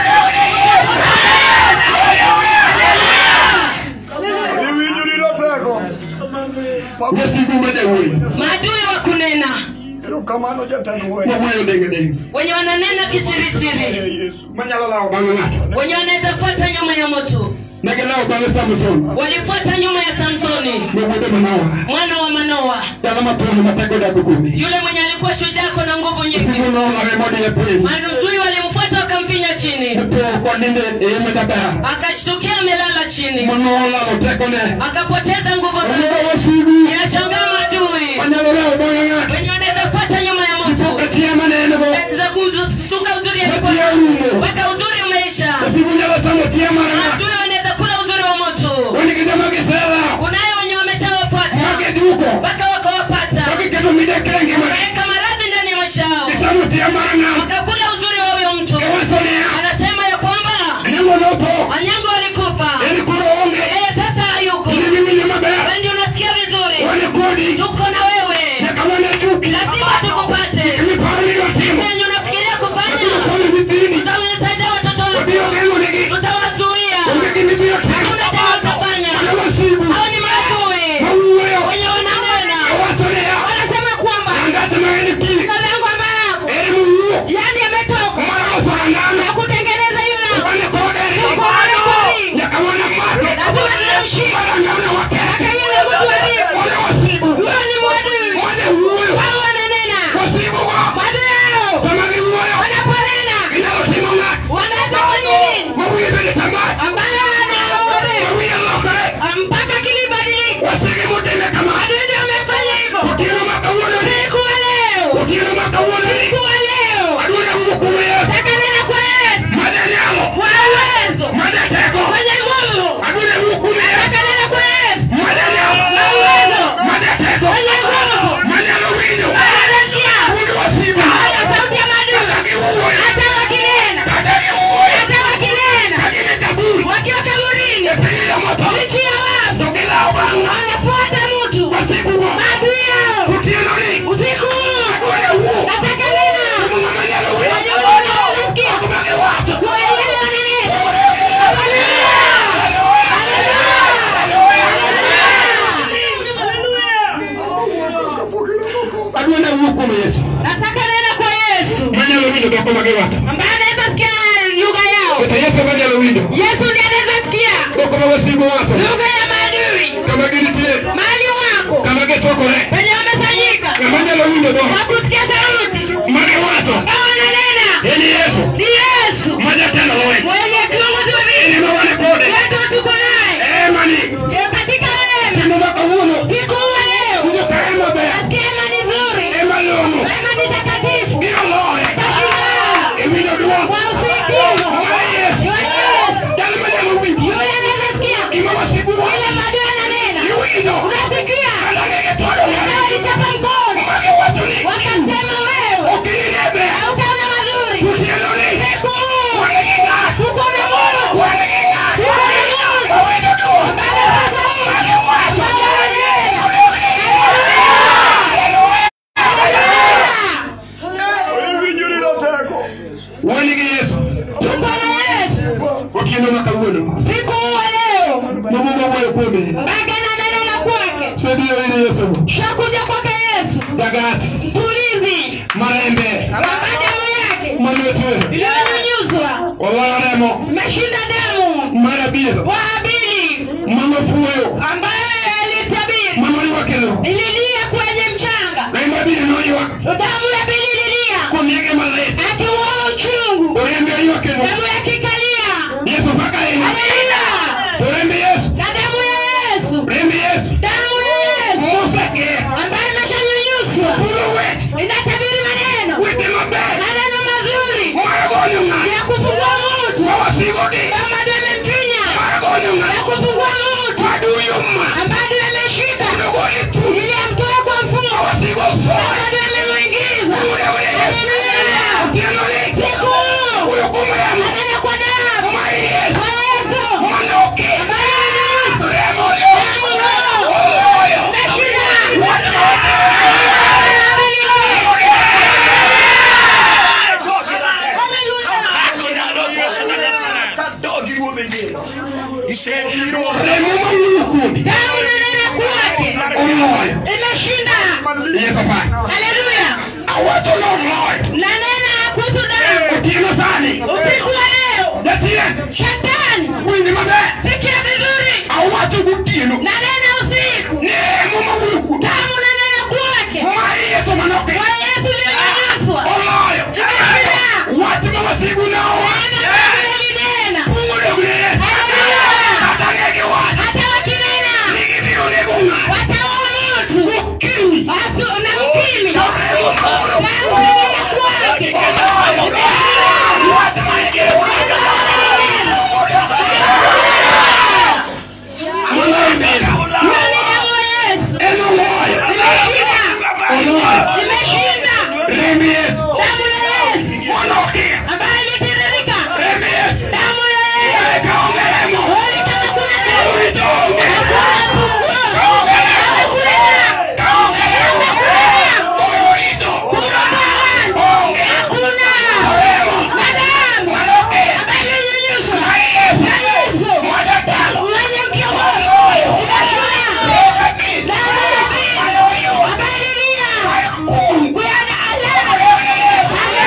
[SPEAKER 2] wasigu made wuoyo
[SPEAKER 7] maadui wa kunena
[SPEAKER 6] Erokamano jatend we.
[SPEAKER 2] mawuoyo denge denge
[SPEAKER 7] wenye wananena kisirisiri
[SPEAKER 6] Yesu. Manyalo lawo.
[SPEAKER 2] bang'e ng'ato
[SPEAKER 7] wenye wanaweza fuata nyuma ya moto
[SPEAKER 2] negilawo bang'e samson
[SPEAKER 7] walifuata nyuma ya samsoni
[SPEAKER 2] mawuode manowa
[SPEAKER 7] mwana wa manoa
[SPEAKER 2] dala mathono matego dago kuome
[SPEAKER 7] yule mwenye alikuwa shujako na nguvu nyingi
[SPEAKER 2] sigu nolore modiye piny
[SPEAKER 7] manuzui walimfuata wakamfinya chini
[SPEAKER 2] opo koninde eme daber
[SPEAKER 7] akashtukia amelala chini
[SPEAKER 2] manolalo tekone
[SPEAKER 7] akapoteza nguvu zake
[SPEAKER 2] omoro wasigu
[SPEAKER 7] inashangaa madui
[SPEAKER 2] manyalo lawo bang'e ng'ato
[SPEAKER 7] wenye wanaweza fuata nyuma ya moto
[SPEAKER 2] ipoka tie manengo
[SPEAKER 7] za kushtuka uzuri
[SPEAKER 2] matie
[SPEAKER 7] alikuwa
[SPEAKER 2] rumo
[SPEAKER 7] mpaka uzuri umeisha
[SPEAKER 2] wasigu nyalo tamo tie mar ng'ato
[SPEAKER 7] madui wanaweza kula uzuri wa moto
[SPEAKER 2] wani gi joma giselawo
[SPEAKER 7] kunayo wenye wameshawafuata
[SPEAKER 2] magiduko
[SPEAKER 7] mpaka wakawapata
[SPEAKER 2] magiketo midekenge ma
[SPEAKER 7] wakaweka maradhi ndani ya maisha yao
[SPEAKER 2] gitamo tie mar ng'ato
[SPEAKER 7] wakakula uzuri wa huyo mtu
[SPEAKER 2] giwacho niya
[SPEAKER 7] anasema ya kwamba
[SPEAKER 2] anyango nopo
[SPEAKER 7] wanyango walikufa
[SPEAKER 2] en koro onge
[SPEAKER 7] yeye sasa hayuko
[SPEAKER 2] iliwinjo maber
[SPEAKER 7] wendi unasikia vizuri
[SPEAKER 2] wane kodi
[SPEAKER 7] tuko na wewe
[SPEAKER 2] nyaka wane juki
[SPEAKER 7] lazima tukupate
[SPEAKER 2] imiparo ni watimo
[SPEAKER 7] venye unafikiria kufanya
[SPEAKER 2] kone nyithini
[SPEAKER 7] tutawasaidia watoto
[SPEAKER 2] wabiro
[SPEAKER 7] wetu
[SPEAKER 2] geng'o negi
[SPEAKER 7] tutawazuia
[SPEAKER 2] onge gimibiro timo
[SPEAKER 7] hakuna tena utafanya
[SPEAKER 2] ane wasigu
[SPEAKER 7] hao ni maadui
[SPEAKER 2] mawuoyo
[SPEAKER 7] wenye wananena
[SPEAKER 2] awacho niya
[SPEAKER 7] wanasema kwamba
[SPEAKER 2] angate maeni kili
[SPEAKER 7] kalango ama yako
[SPEAKER 2] en muwuok
[SPEAKER 7] yani ametoka
[SPEAKER 2] maloso andano
[SPEAKER 7] na kutengeneza yule
[SPEAKER 2] wane kode
[SPEAKER 7] Tuko wane kodi.
[SPEAKER 2] nyaka wane make
[SPEAKER 7] lazima tunamshika
[SPEAKER 2] marangano wakeke
[SPEAKER 7] Aka yule mtu aliye
[SPEAKER 2] wane wasigu
[SPEAKER 7] huyo ni mwadui
[SPEAKER 2] wane wuoyo
[SPEAKER 7] hao wananena
[SPEAKER 2] wasigu go
[SPEAKER 7] maadui yao
[SPEAKER 2] sama giwuoyo
[SPEAKER 7] wanaponena
[SPEAKER 2] ginyalo timo ng'ato
[SPEAKER 7] wanaweza fanya nini
[SPEAKER 2] mawiye bede tamat
[SPEAKER 7] ambayo anaore
[SPEAKER 2] mawiye lokore
[SPEAKER 7] mpaka kilibadilika
[SPEAKER 2] wasigi motime kama
[SPEAKER 7] adui ndio amefanya hivyo
[SPEAKER 2] otieno ma kawuononi
[SPEAKER 7] siku wa leo
[SPEAKER 2] otieno ma kawuononi
[SPEAKER 7] siku wa leo
[SPEAKER 2] adwone wuok kuom yesu
[SPEAKER 7] taka nena kwa Yesu
[SPEAKER 2] mane nyalo
[SPEAKER 7] kwa uwezo
[SPEAKER 2] mane teko
[SPEAKER 7] mwenye nguvu
[SPEAKER 2] adwone wuok kuom yesu
[SPEAKER 7] taka nena kwa Yesu
[SPEAKER 2] mane nyalo
[SPEAKER 7] kwa uwezo
[SPEAKER 2] mane teko
[SPEAKER 7] mwenye nguvu
[SPEAKER 2] manyalo winjo
[SPEAKER 7] anasikia
[SPEAKER 2] wuod wasigu
[SPEAKER 7] haya sauti ya
[SPEAKER 2] kaka
[SPEAKER 7] maadui
[SPEAKER 2] giwuoyo
[SPEAKER 7] hata wakinena
[SPEAKER 2] kaka giwuoyo
[SPEAKER 7] hata wakinena
[SPEAKER 2] ka gin e kaburi
[SPEAKER 7] wakiwa kaburini
[SPEAKER 2] e piny jomoto
[SPEAKER 7] nchi ya wafu
[SPEAKER 2] to gilawo bang' ng'ato
[SPEAKER 7] wanafuata mtu
[SPEAKER 2] wasigu go
[SPEAKER 7] maadui yao
[SPEAKER 2] otienoni
[SPEAKER 7] usiku huu
[SPEAKER 2] adwone wuok
[SPEAKER 7] nataka nena
[SPEAKER 2] kuom ng'ama nyalo
[SPEAKER 7] wenye
[SPEAKER 2] winjo
[SPEAKER 7] nguvu wanasikia
[SPEAKER 2] ok ma giwacho
[SPEAKER 7] kuelewa nini
[SPEAKER 2] adwone wuok kuom yesu
[SPEAKER 7] nataka nena kwa Yesu
[SPEAKER 2] manyalo winjo dhoko ma giwacho
[SPEAKER 7] ambaye anaweza sikia lugha yao
[SPEAKER 2] kata yesu manyalo winjo
[SPEAKER 7] Yesu ndiye anaweza sikia
[SPEAKER 2] dhoko ma wasigu wacho
[SPEAKER 7] lugha ya maadui
[SPEAKER 2] kama gintie
[SPEAKER 7] mahali wako
[SPEAKER 2] kama gichokore
[SPEAKER 7] penye wamefanyika
[SPEAKER 2] ng'ama nyalo winjo dhok
[SPEAKER 7] kwa kusikia sauti
[SPEAKER 2] ma giwacho
[SPEAKER 7] ambao wananena
[SPEAKER 2] en yesu
[SPEAKER 7] ni Yesu
[SPEAKER 2] ma jatelo lweny
[SPEAKER 7] mwenye kiongozi wa
[SPEAKER 2] en
[SPEAKER 7] vita
[SPEAKER 2] ema wane kode
[SPEAKER 7] wetu tuko naye
[SPEAKER 2] emani
[SPEAKER 7] Yeye katika wema
[SPEAKER 2] kendo ma kawuono
[SPEAKER 7] siku wa leo
[SPEAKER 2] winjo ka ema ber
[SPEAKER 7] nasikia ema ni nzuri
[SPEAKER 2] ema long'o
[SPEAKER 7] wema ni takatifu
[SPEAKER 2] biro loye
[SPEAKER 7] tashinda
[SPEAKER 2] iwinjo dwok
[SPEAKER 7] kwa usikivu
[SPEAKER 2] ma yesu
[SPEAKER 7] Yo Yesu
[SPEAKER 2] jal manyalo winjo
[SPEAKER 7] yule anaweza sikia
[SPEAKER 2] gima wasigu
[SPEAKER 7] yule
[SPEAKER 2] wacho
[SPEAKER 7] maadui ananena
[SPEAKER 2] iwinjo
[SPEAKER 7] unasikia
[SPEAKER 2] kalage gitoyo
[SPEAKER 7] na walichapa mkono
[SPEAKER 5] wan gi yesu
[SPEAKER 7] tuko na Yesu
[SPEAKER 5] otieno ma kawuono
[SPEAKER 7] siku wa leo,
[SPEAKER 5] momo mawuoyo kuome
[SPEAKER 7] bage na neno la kwake,
[SPEAKER 5] sediyo ine yesu
[SPEAKER 7] shakuja kwake Yesu,
[SPEAKER 5] jagat
[SPEAKER 7] tulizi
[SPEAKER 5] marembe
[SPEAKER 7] kwa damu yake
[SPEAKER 5] malwetwe
[SPEAKER 7] iliyonyunyuzwa,
[SPEAKER 5] oloyo remo
[SPEAKER 7] imeshinda damu
[SPEAKER 5] mar abiro
[SPEAKER 7] wa Habili
[SPEAKER 5] manofuoyo
[SPEAKER 7] ambaye alitabiri
[SPEAKER 5] manoriwakelo
[SPEAKER 7] ililia kwenye mchanga,
[SPEAKER 5] remo abiro noywak
[SPEAKER 7] damu ya Habili ililia
[SPEAKER 5] koniege malit
[SPEAKER 7] akiwa uchungu,
[SPEAKER 5] orembe oywakelo
[SPEAKER 7] damu yake ikalia.
[SPEAKER 5] yesu paka ahinya
[SPEAKER 7] Haleluya!
[SPEAKER 5] orembe yesu
[SPEAKER 7] Na damu ya Yesu,
[SPEAKER 5] rembe yesu
[SPEAKER 7] damu ya Yesu
[SPEAKER 5] moseger
[SPEAKER 7] ambayo imeshanyunyuzwa
[SPEAKER 5] puro wet
[SPEAKER 7] inatabiri maneno
[SPEAKER 5] wete maber
[SPEAKER 7] maneno mazuri
[SPEAKER 5] maragonyo ng'ato
[SPEAKER 7] ya kufungua mtu
[SPEAKER 5] mawasigogi
[SPEAKER 7] kama ndio amemfinya
[SPEAKER 5] maragonyo
[SPEAKER 7] ya
[SPEAKER 5] ng'ato
[SPEAKER 7] kufungua mtu
[SPEAKER 5] maduyo ma
[SPEAKER 7] ambayo ndio ameshika
[SPEAKER 5] nogoli tu
[SPEAKER 7] ili amtoe kwa mfumo
[SPEAKER 5] mawasigo
[SPEAKER 7] kama
[SPEAKER 5] soe
[SPEAKER 7] ndio amemwingiza
[SPEAKER 5] Ule ule Yesu
[SPEAKER 7] Haleluya!
[SPEAKER 5] otieno liki
[SPEAKER 7] siku
[SPEAKER 5] uyo kumuyamo
[SPEAKER 7] maneno kwa damu
[SPEAKER 5] ma yesu
[SPEAKER 7] kwa Yesu
[SPEAKER 5] manoki
[SPEAKER 7] ambayo inahusu
[SPEAKER 5] remo yo
[SPEAKER 7] damu roho
[SPEAKER 5] oloyo
[SPEAKER 7] imeshinda
[SPEAKER 5] remo mawuyo kuomi
[SPEAKER 7] damu inanena kwake
[SPEAKER 5] oloyo
[SPEAKER 7] imeshinda
[SPEAKER 5] yesu pa
[SPEAKER 7] haleluya
[SPEAKER 5] awacho noloyo
[SPEAKER 7] nanena kuhusu damu
[SPEAKER 5] otieno sani
[SPEAKER 7] usiku wa leo
[SPEAKER 5] jatien
[SPEAKER 7] shetani
[SPEAKER 5] winji maber
[SPEAKER 7] sikia vizuri
[SPEAKER 5] awacho gotieno
[SPEAKER 7] nanena usiku
[SPEAKER 5] ni remo mawuyo kuomi
[SPEAKER 7] damu nanena kwake
[SPEAKER 5] ma yesu manoki
[SPEAKER 7] kwa yesu iliyonyanyaswa
[SPEAKER 5] oloyo
[SPEAKER 7] imeshinda
[SPEAKER 5] wach ma wasigu nawa
[SPEAKER 7] nena
[SPEAKER 5] pung'odogne yesu kata ng'egi wach
[SPEAKER 7] hata wakinena
[SPEAKER 5] ni gibiro nego ng'ato
[SPEAKER 7] wataua mtu
[SPEAKER 5] gokinyi
[SPEAKER 7] Asu- na ukimi
[SPEAKER 5] to remo mawuyo
[SPEAKER 7] damu nanena kwake
[SPEAKER 5] wach ma igiro manoimbira
[SPEAKER 7] nani damu ya yesu
[SPEAKER 5] en oloyo
[SPEAKER 7] imeshinda
[SPEAKER 5] oloyo
[SPEAKER 7] imeshinda
[SPEAKER 5] rembi yesu
[SPEAKER 7] damu ya yesu
[SPEAKER 5] manokia
[SPEAKER 7] ambayo ilitiririka
[SPEAKER 5] rembi yesu
[SPEAKER 7] damu ya yesu
[SPEAKER 5] Wewe kaonge remo
[SPEAKER 7] Kweli kama kuna damu
[SPEAKER 5] uitonge
[SPEAKER 7] hakuna funguo.
[SPEAKER 5] kaonge remo
[SPEAKER 7] Hakuna.
[SPEAKER 5] kaonge remo uito onge
[SPEAKER 7] Hakuna.
[SPEAKER 5] remo
[SPEAKER 7] Na damu
[SPEAKER 5] manokia
[SPEAKER 7] ambayo ilinyunyuzwa
[SPEAKER 5] ma yesu
[SPEAKER 7] na Yesu
[SPEAKER 5] mwajatalo
[SPEAKER 7] mwenye mkiwa
[SPEAKER 5] oloyo
[SPEAKER 7] imeshinda
[SPEAKER 5] Ekabi.
[SPEAKER 7] damu ya Yesu
[SPEAKER 5] manoyo
[SPEAKER 7] ambayo ililia
[SPEAKER 5] kun
[SPEAKER 7] kuyana Allah.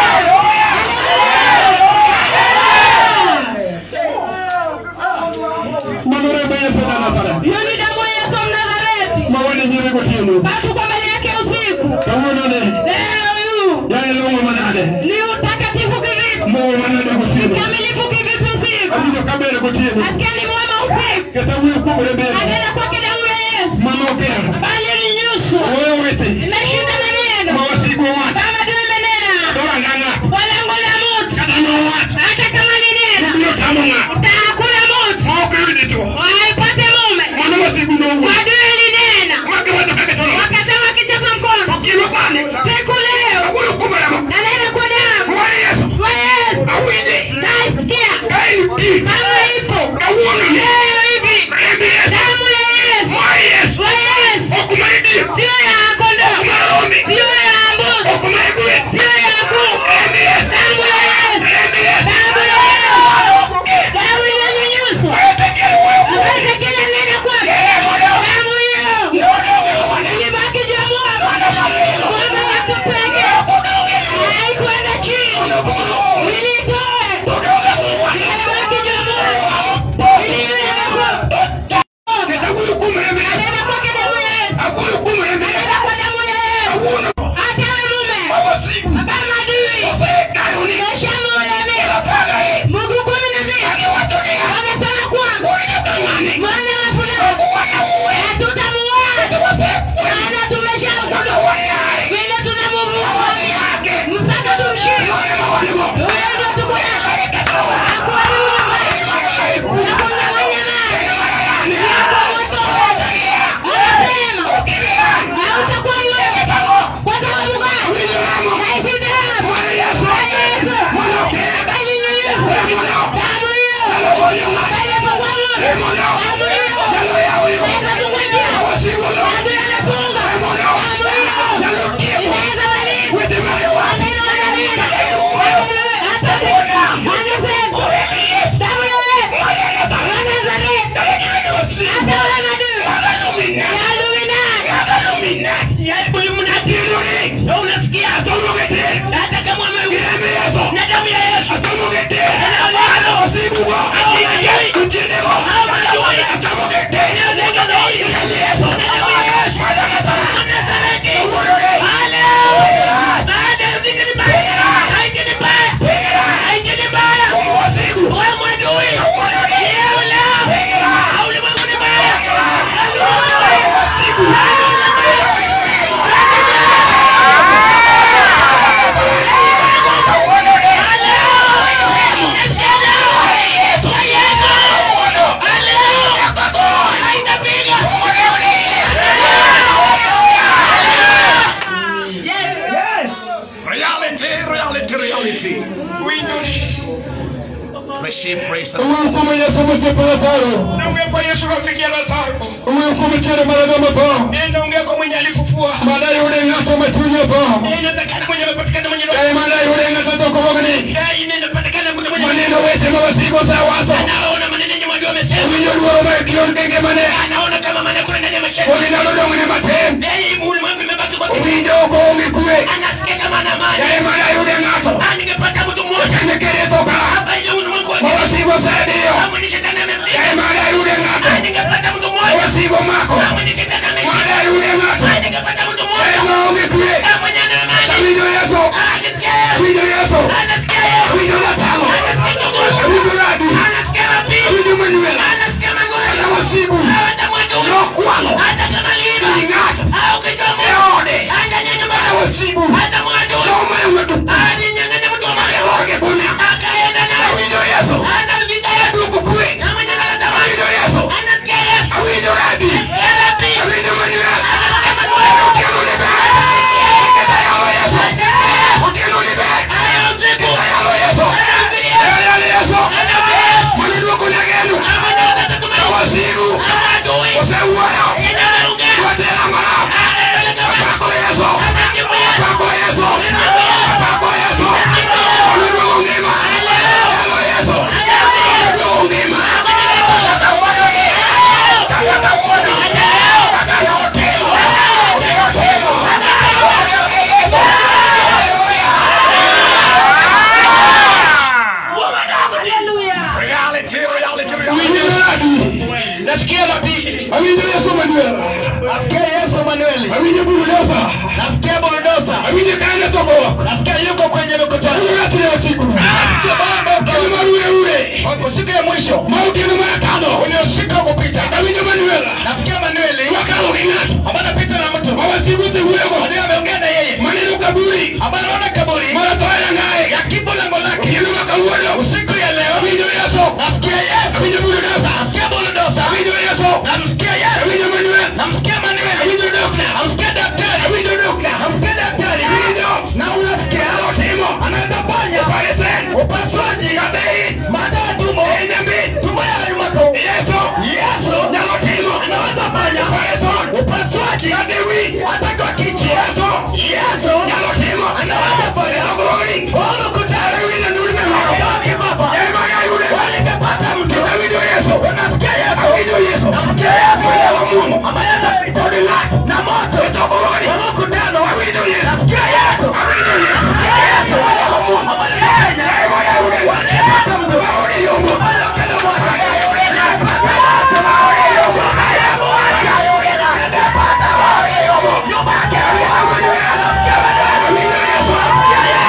[SPEAKER 5] mano rembe yesu na nazareth
[SPEAKER 7] Hiyo ni damu ya Yesu Mnazareti.
[SPEAKER 5] mawene nyime gotieno
[SPEAKER 7] Watu kwa mbele yake usiku.
[SPEAKER 5] kawuonone
[SPEAKER 7] Leo yu
[SPEAKER 5] yae long'o manade
[SPEAKER 7] ni utakatifu kivipi?
[SPEAKER 5] mowo manade gotieno
[SPEAKER 7] Kamilifu kivipi usiku?
[SPEAKER 5] awinjo kabere gotieno
[SPEAKER 7] Asikia ni mwema usiku.
[SPEAKER 5] kesa wuyo kuom rembe yesu
[SPEAKER 7] Anena kwake damu ya Yesu.
[SPEAKER 5] manokero
[SPEAKER 7] Bali ilinyuswa.
[SPEAKER 5] oyo wete
[SPEAKER 7] Imeshinda maneno.
[SPEAKER 5] mawasigu wach
[SPEAKER 7] Kama ndio imenena.
[SPEAKER 5] doranga ng'ato
[SPEAKER 7] Kwa lango la mtu.
[SPEAKER 5] kata nowach
[SPEAKER 7] Hata kama linena.
[SPEAKER 5] biro tamo ng'ato
[SPEAKER 7] Utakula mtu.
[SPEAKER 5] ma ok yud dichuo
[SPEAKER 7] Waipate mume.
[SPEAKER 5] mano wasigu nowuok
[SPEAKER 7] Adui ilinena.
[SPEAKER 5] magiwacho kaka tolo
[SPEAKER 7] Wakasema kichapa mkono.
[SPEAKER 5] okilo sani
[SPEAKER 7] Siku leo.
[SPEAKER 5] awuoyo kuom remo
[SPEAKER 7] Nanena kwa damu.
[SPEAKER 5] ma yesu
[SPEAKER 7] Kwa Yesu.
[SPEAKER 5] awinji
[SPEAKER 7] Nasikia.
[SPEAKER 5] ka in pi
[SPEAKER 7] Kama ipo.
[SPEAKER 5] kawuononi
[SPEAKER 7] Leo hivi.
[SPEAKER 5] rembe yesu
[SPEAKER 7] Damu ya Yesu.
[SPEAKER 5] ma yesu
[SPEAKER 7] Kwa Yesu.
[SPEAKER 5] ok ma idiyo
[SPEAKER 7] Sio ya kondoo.
[SPEAKER 5] ok ma rombe
[SPEAKER 7] Sio ya mbuzi.
[SPEAKER 5] ok ma igweth
[SPEAKER 7] Sio ya kuku.
[SPEAKER 5] rembe yesu
[SPEAKER 7] Damu ya Yesu.
[SPEAKER 5] rembe yesu
[SPEAKER 7] Damu ya Yesu. Damu iliyonyunyuzwa.
[SPEAKER 5] Ezekiel wuoyo kuom
[SPEAKER 7] Ambaye kila neno kwake. Damu hiyo. Ilibaki juu ya mwamba. Mwamba wake peke. Haikuenda chini. Ilitoe. Ilibaki juu ya mwamba. Iliwekwa.
[SPEAKER 5] kesa wuoyo kuom rembe yesu
[SPEAKER 7] Nena kwake damu ya Yesu.
[SPEAKER 5] awuoyo kuom rembe yesu
[SPEAKER 7] Nena kwa damu ya Yesu.
[SPEAKER 5] awuono
[SPEAKER 7] Hata we mume.
[SPEAKER 5] mawasigu
[SPEAKER 7] Baba madui.
[SPEAKER 5] osekayoni
[SPEAKER 7] Meshamulemea.
[SPEAKER 5] elapagae
[SPEAKER 7] Mungu kumi na mbili.
[SPEAKER 5] agiwachogea
[SPEAKER 7] Wamesema kwamba
[SPEAKER 5] oinyoka ng'ani
[SPEAKER 7] mwana wa fulani
[SPEAKER 5] okuwanauwe
[SPEAKER 7] hatutamuoa
[SPEAKER 5] wasekwe
[SPEAKER 7] maana tumeshaokoka
[SPEAKER 5] wanawanyae
[SPEAKER 7] vile tunamuua
[SPEAKER 5] yake
[SPEAKER 7] mpaka tumshike
[SPEAKER 5] yone mawanimo reality. Receive praise.
[SPEAKER 2] Uhukumu Yesu msifu Lazaro.
[SPEAKER 5] Naongea kwa Yesu rafiki ya Lazaro.
[SPEAKER 2] Uhukumu chere malaga mapo.
[SPEAKER 5] Nenda ongea kwa mwenye alifufua.
[SPEAKER 2] Madai ule ngato machunya po.
[SPEAKER 5] Inatakana mwenye amepatikana mwenye roho.
[SPEAKER 2] Dai madai ule ngato toko bogni.
[SPEAKER 5] Eh, inapatikana mtu mwenye
[SPEAKER 2] Maneno wete mawasibo sa watu.
[SPEAKER 5] anaona maneno yenye mwadi wamesema.
[SPEAKER 2] Winyo luoro ma kion kenge mane.
[SPEAKER 5] Anaona kama maneno kuna ndani ya mashaka.
[SPEAKER 2] Koni nalo dongo ne matem.
[SPEAKER 5] Eh, ulimwengu imebaki kwa kitu.
[SPEAKER 2] Winyo ko ongi kue.
[SPEAKER 5] Anasikia kama ana amani.
[SPEAKER 2] Dai madai ule ngato.
[SPEAKER 5] Ah, ningepata mtu mmoja.
[SPEAKER 2] Nekere toka.
[SPEAKER 5] Hapa ile ulimwengu wote.
[SPEAKER 2] Mawasibo sa dio.
[SPEAKER 5] Kama ni shetani amefika.
[SPEAKER 2] Dai madai ule ngato.
[SPEAKER 5] Ah, ningepata mtu mmoja.
[SPEAKER 2] Mawasibo mako.
[SPEAKER 5] Kama ni shetani amefika.
[SPEAKER 2] Madai ule ngato.
[SPEAKER 5] Ah, ningepata mtu
[SPEAKER 2] Dai
[SPEAKER 5] mmoja.
[SPEAKER 2] ma ongi kue.
[SPEAKER 5] Ah, mwenye ana amani.
[SPEAKER 2] Winyo Yesu.
[SPEAKER 5] Ah, akisikia Yesu.
[SPEAKER 2] Winyo Yesu.
[SPEAKER 5] Anasikia Yesu.
[SPEAKER 2] Winyo Latalo.
[SPEAKER 5] Anasikia Mungu.
[SPEAKER 2] Winyo Radi.
[SPEAKER 5] Anasikia Rabi.
[SPEAKER 2] Winyo Manuel.
[SPEAKER 5] Anasikia Mungu.
[SPEAKER 2] Na wasibu.
[SPEAKER 5] Hata mwadui.
[SPEAKER 2] Yokwalo.
[SPEAKER 5] Hata kama liba.
[SPEAKER 2] Ing'ato.
[SPEAKER 5] Au kichwa Mungu.
[SPEAKER 2] Eode.
[SPEAKER 5] Hata nyanya
[SPEAKER 2] Na
[SPEAKER 5] mbaya.
[SPEAKER 2] wasibu.
[SPEAKER 5] Hata mwadui.
[SPEAKER 2] Yoma yetu.
[SPEAKER 5] Ah, ni nyang'anya mtu wa Mungu.
[SPEAKER 2] Eloge bunya.
[SPEAKER 5] Akaenda naye.
[SPEAKER 2] Winyo Yesu.
[SPEAKER 5] Hata vita Yesu.
[SPEAKER 2] Kukue.
[SPEAKER 5] Na mwenye analeta amani.
[SPEAKER 2] Winyo Yesu.
[SPEAKER 5] Anasikia Yesu.
[SPEAKER 2] Winyo Radi.
[SPEAKER 5] Anasikia Rabi.
[SPEAKER 2] Winyo Manuel.
[SPEAKER 5] Anasikia Mungu.
[SPEAKER 2] Ukiano ni bad. Keta yalo Yesu. Ukiano ni bad.
[SPEAKER 5] Aya usiku.
[SPEAKER 2] Keta yalo Yesu. Keta yalo Yesu.
[SPEAKER 5] Anabii Yesu.
[SPEAKER 2] Mwani duko nyagenu.
[SPEAKER 5] Na mwenye analeta
[SPEAKER 2] Na
[SPEAKER 5] tumaini.
[SPEAKER 2] wasibu.
[SPEAKER 5] Na mwadui.
[SPEAKER 2] Useuwayo.
[SPEAKER 5] Yenye ameongea.
[SPEAKER 2] Watela mara.
[SPEAKER 5] Anapeleka watu.
[SPEAKER 2] Pako Yesu.
[SPEAKER 5] Anasifu Yesu.
[SPEAKER 2] Pako Yesu. Pako Yesu. Mwani ngima. Yalo Yesu. Mwani ngima. Kata uono. Kata uono. Kata hotelo. Hotelo.
[SPEAKER 5] Reality, reality, reality.
[SPEAKER 2] Winyo Radi.
[SPEAKER 5] Nasikia Rabi.
[SPEAKER 2] Awinjo Yesu Manuel.
[SPEAKER 5] Nasikia Yesu Manueli.
[SPEAKER 2] Awinjo Bulldozer.
[SPEAKER 5] Nasikia Bulldozer.
[SPEAKER 2] Awinjo kaenda toko wako.
[SPEAKER 5] Nasikia yuko kwenye mikutano.
[SPEAKER 2] Awinjo ati leo siku.
[SPEAKER 5] Nasikia baba
[SPEAKER 2] Kama ule ule.
[SPEAKER 5] kwa siku ya mwisho.
[SPEAKER 2] Mauti ni mara tano.
[SPEAKER 5] Uliosika kupita.
[SPEAKER 2] Awinjo Manuel.
[SPEAKER 5] Nasikia Manueli.
[SPEAKER 2] Wakalo ing'ato.
[SPEAKER 5] Ambaye anapita na mtu.
[SPEAKER 2] Mawasiguzi huyo.
[SPEAKER 5] Ndiye ameongea na yeye.
[SPEAKER 2] Maneno kaburi.
[SPEAKER 5] Ambaye anaona kaburi.
[SPEAKER 2] Mara toya naye.
[SPEAKER 5] Ya kipo lango lake.
[SPEAKER 2] Kino makauono.
[SPEAKER 5] Usiku ya leo.
[SPEAKER 2] Awinjo Yesu.
[SPEAKER 5] Nasikia Yesu.
[SPEAKER 2] Awinjo Bulldozer.
[SPEAKER 5] Nasikia Bulldozer.
[SPEAKER 2] Awinjo Yesu.
[SPEAKER 5] Namsikia Yesu.
[SPEAKER 2] Awinjo Manuel.
[SPEAKER 5] Namsikia Manueli.
[SPEAKER 2] Awinjo Dokna.
[SPEAKER 5] Namsikia daktari.
[SPEAKER 2] Awinjo Dokna.
[SPEAKER 5] Namsikia daktari.
[SPEAKER 2] Awinjo.
[SPEAKER 5] Na unasikia
[SPEAKER 2] Timo.
[SPEAKER 5] anaweza ponya
[SPEAKER 2] Operation.
[SPEAKER 5] upasuaji
[SPEAKER 2] Kabei.
[SPEAKER 5] baada ya tumbo
[SPEAKER 2] Enyambi.
[SPEAKER 5] tumbo ya limako
[SPEAKER 2] Yesu.
[SPEAKER 5] Yesu
[SPEAKER 2] Nyalo timo.
[SPEAKER 5] anaweza ponya
[SPEAKER 2] Operation.
[SPEAKER 5] upasuaji
[SPEAKER 2] Kadewi.
[SPEAKER 5] hata kwa kichi
[SPEAKER 2] Yesu.
[SPEAKER 5] Yesu
[SPEAKER 2] Nyalo timo.
[SPEAKER 5] anaweza ponya
[SPEAKER 2] Agori.
[SPEAKER 5] Ono kutare
[SPEAKER 2] Awinjo nduri memako.
[SPEAKER 5] Baki baba
[SPEAKER 2] Yema ya yule.
[SPEAKER 5] Walingepata mtu
[SPEAKER 2] Awinjo Yesu.
[SPEAKER 5] Unasikia Yesu
[SPEAKER 2] Awinjo Yesu.
[SPEAKER 5] Namsikia Yesu
[SPEAKER 2] Mwana wa Mungu.
[SPEAKER 5] ambaye anapita na moto
[SPEAKER 2] Itogori.
[SPEAKER 5] wa mkutano
[SPEAKER 2] Awinjo Yesu.
[SPEAKER 5] Nasikia Yesu
[SPEAKER 2] Awinjo Yesu.
[SPEAKER 5] Nasikia Yesu
[SPEAKER 2] Mwana wa Mungu.
[SPEAKER 5] ambaye anapita
[SPEAKER 2] Yema ya yule.
[SPEAKER 5] Walingepata mtu
[SPEAKER 2] Maori yungu.
[SPEAKER 5] Walingepata moto
[SPEAKER 2] Awinjo Yesu.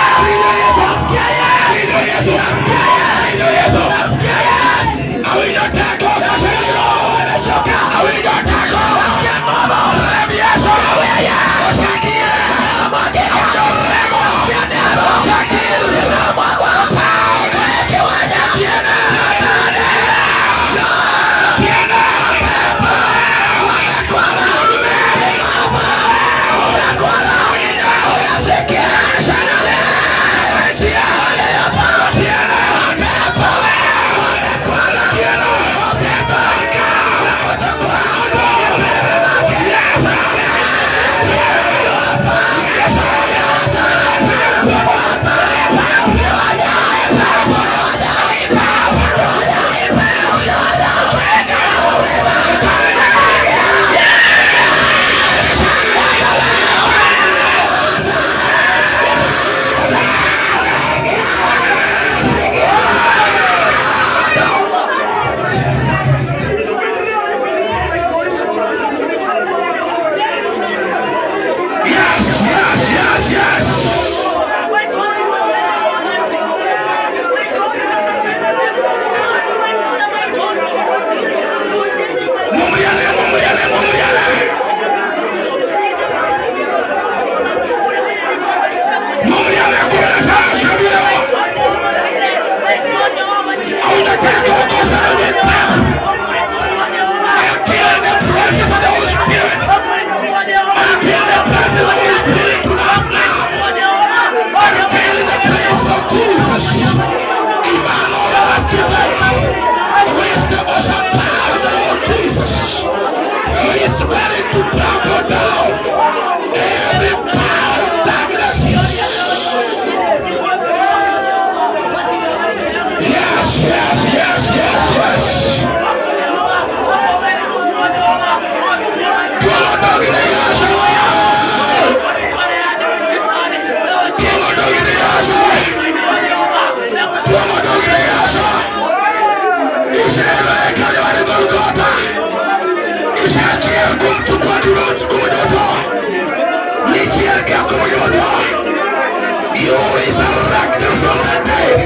[SPEAKER 5] Ishara ya Kalvari Golgotha. Ishara kumchukua kumojoto. Lichi yake ya kumojoto. You resurrected from the dead.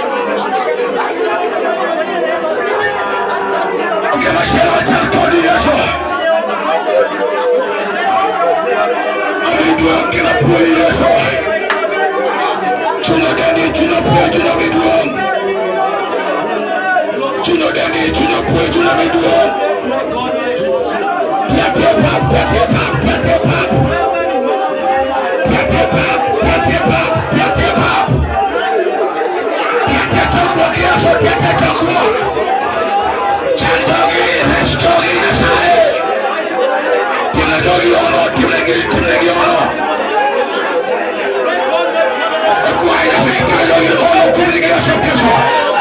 [SPEAKER 5] Ungemashema cha mtoni Yesu. Amidwa kila pue Yesu. Chuna dani, chuna pue, chuna midwa. Chuna dani, chuna pue, chuna midwa. Piate pap, piate pap, piate pap. Piate pap, piate pap, piate pap. Piate tokwa Yesu, piate tokwa. Chandogi, restogi, nasae. Tiene dogi ono, tiene gil, tiene gil ono. Guai, nasae, tiene dogi ono, tiene gil, Yesu, Yesu.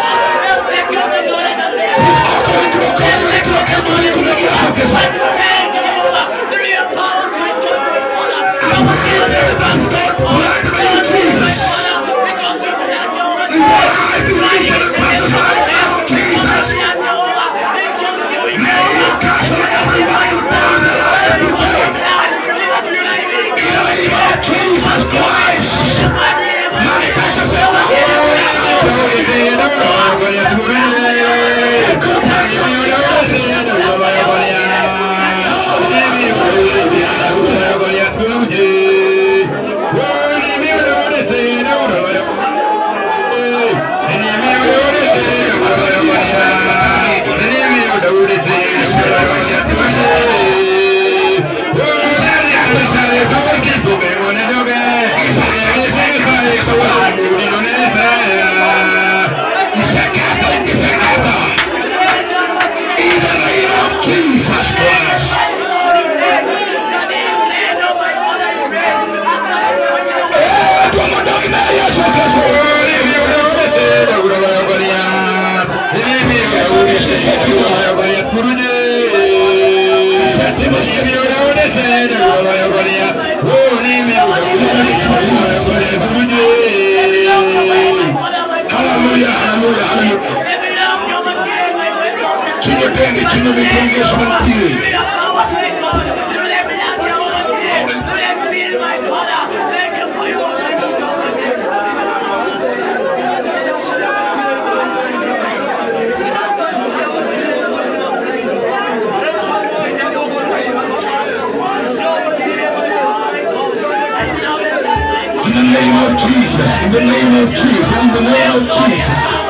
[SPEAKER 5] Ako, entro, ako, entro, ako, tiene gil, Yesu, Yesu. Jesus Christ! Manifest yourself Jesus Christ! Hallelujah, hallelujah, hallelujah. Kinyoteni, kinyoteni Yesu mkiri. In the name of Jesus, in the name of Jesus, in the name of Jesus.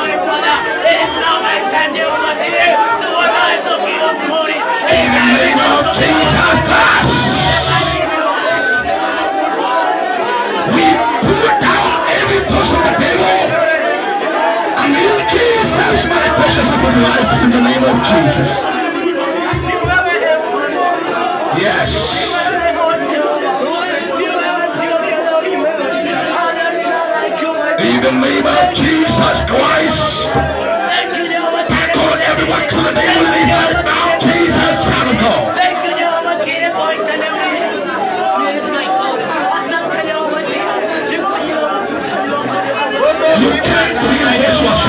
[SPEAKER 5] In the name of Jesus Christ. We put down every toss on the table. And you, Jesus, manifest yourself in life in the name of Jesus. Yes. In the name of Jesus Christ. Back on everyone to the table right now. Jesus, Son of God. You can't believe this was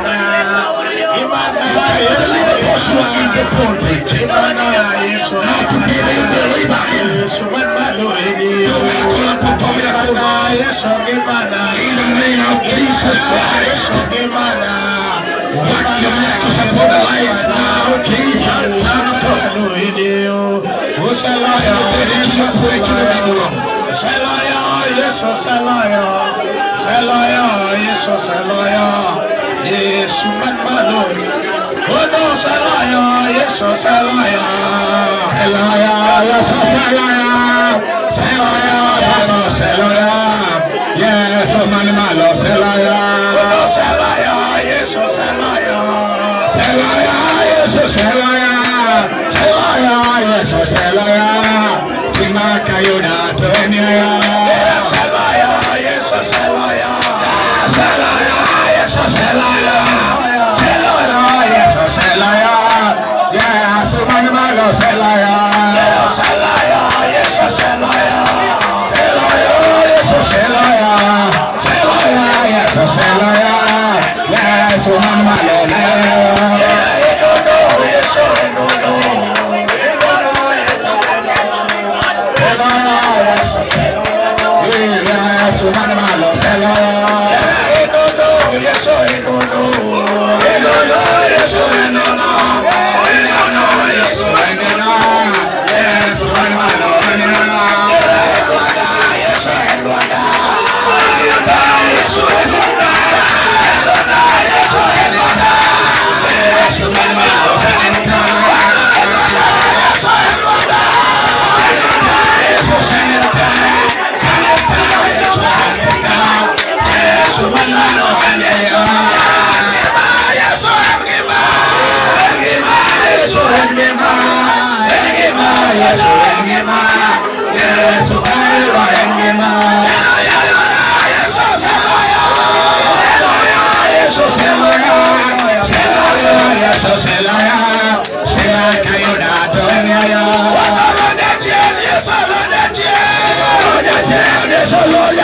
[SPEAKER 5] Believe the gospel in the pulpit. How to be a believer in In the name of Jesus Christ. What the miracles upon the lives now. Jesus, Son of God. Yes,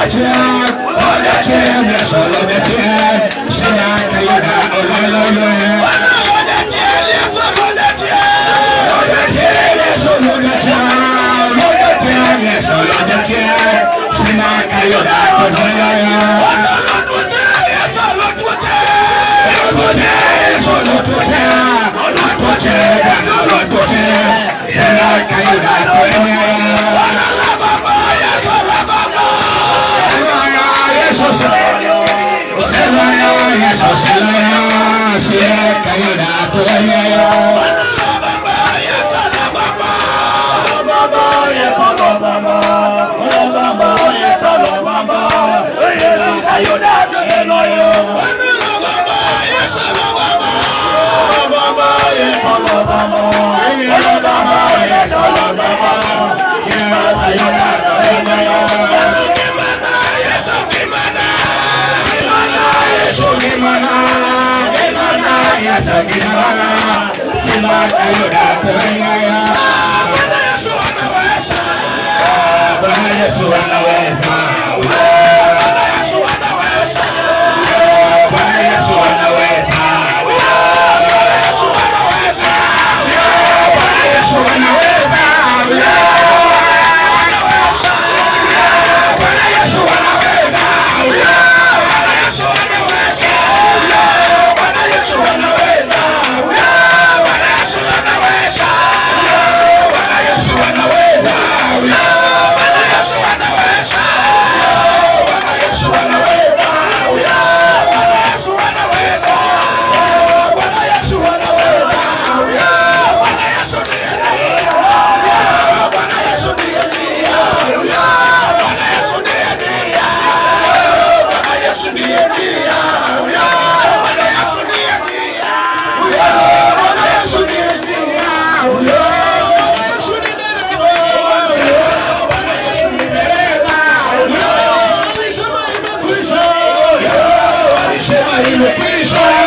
[SPEAKER 5] Imekwisha.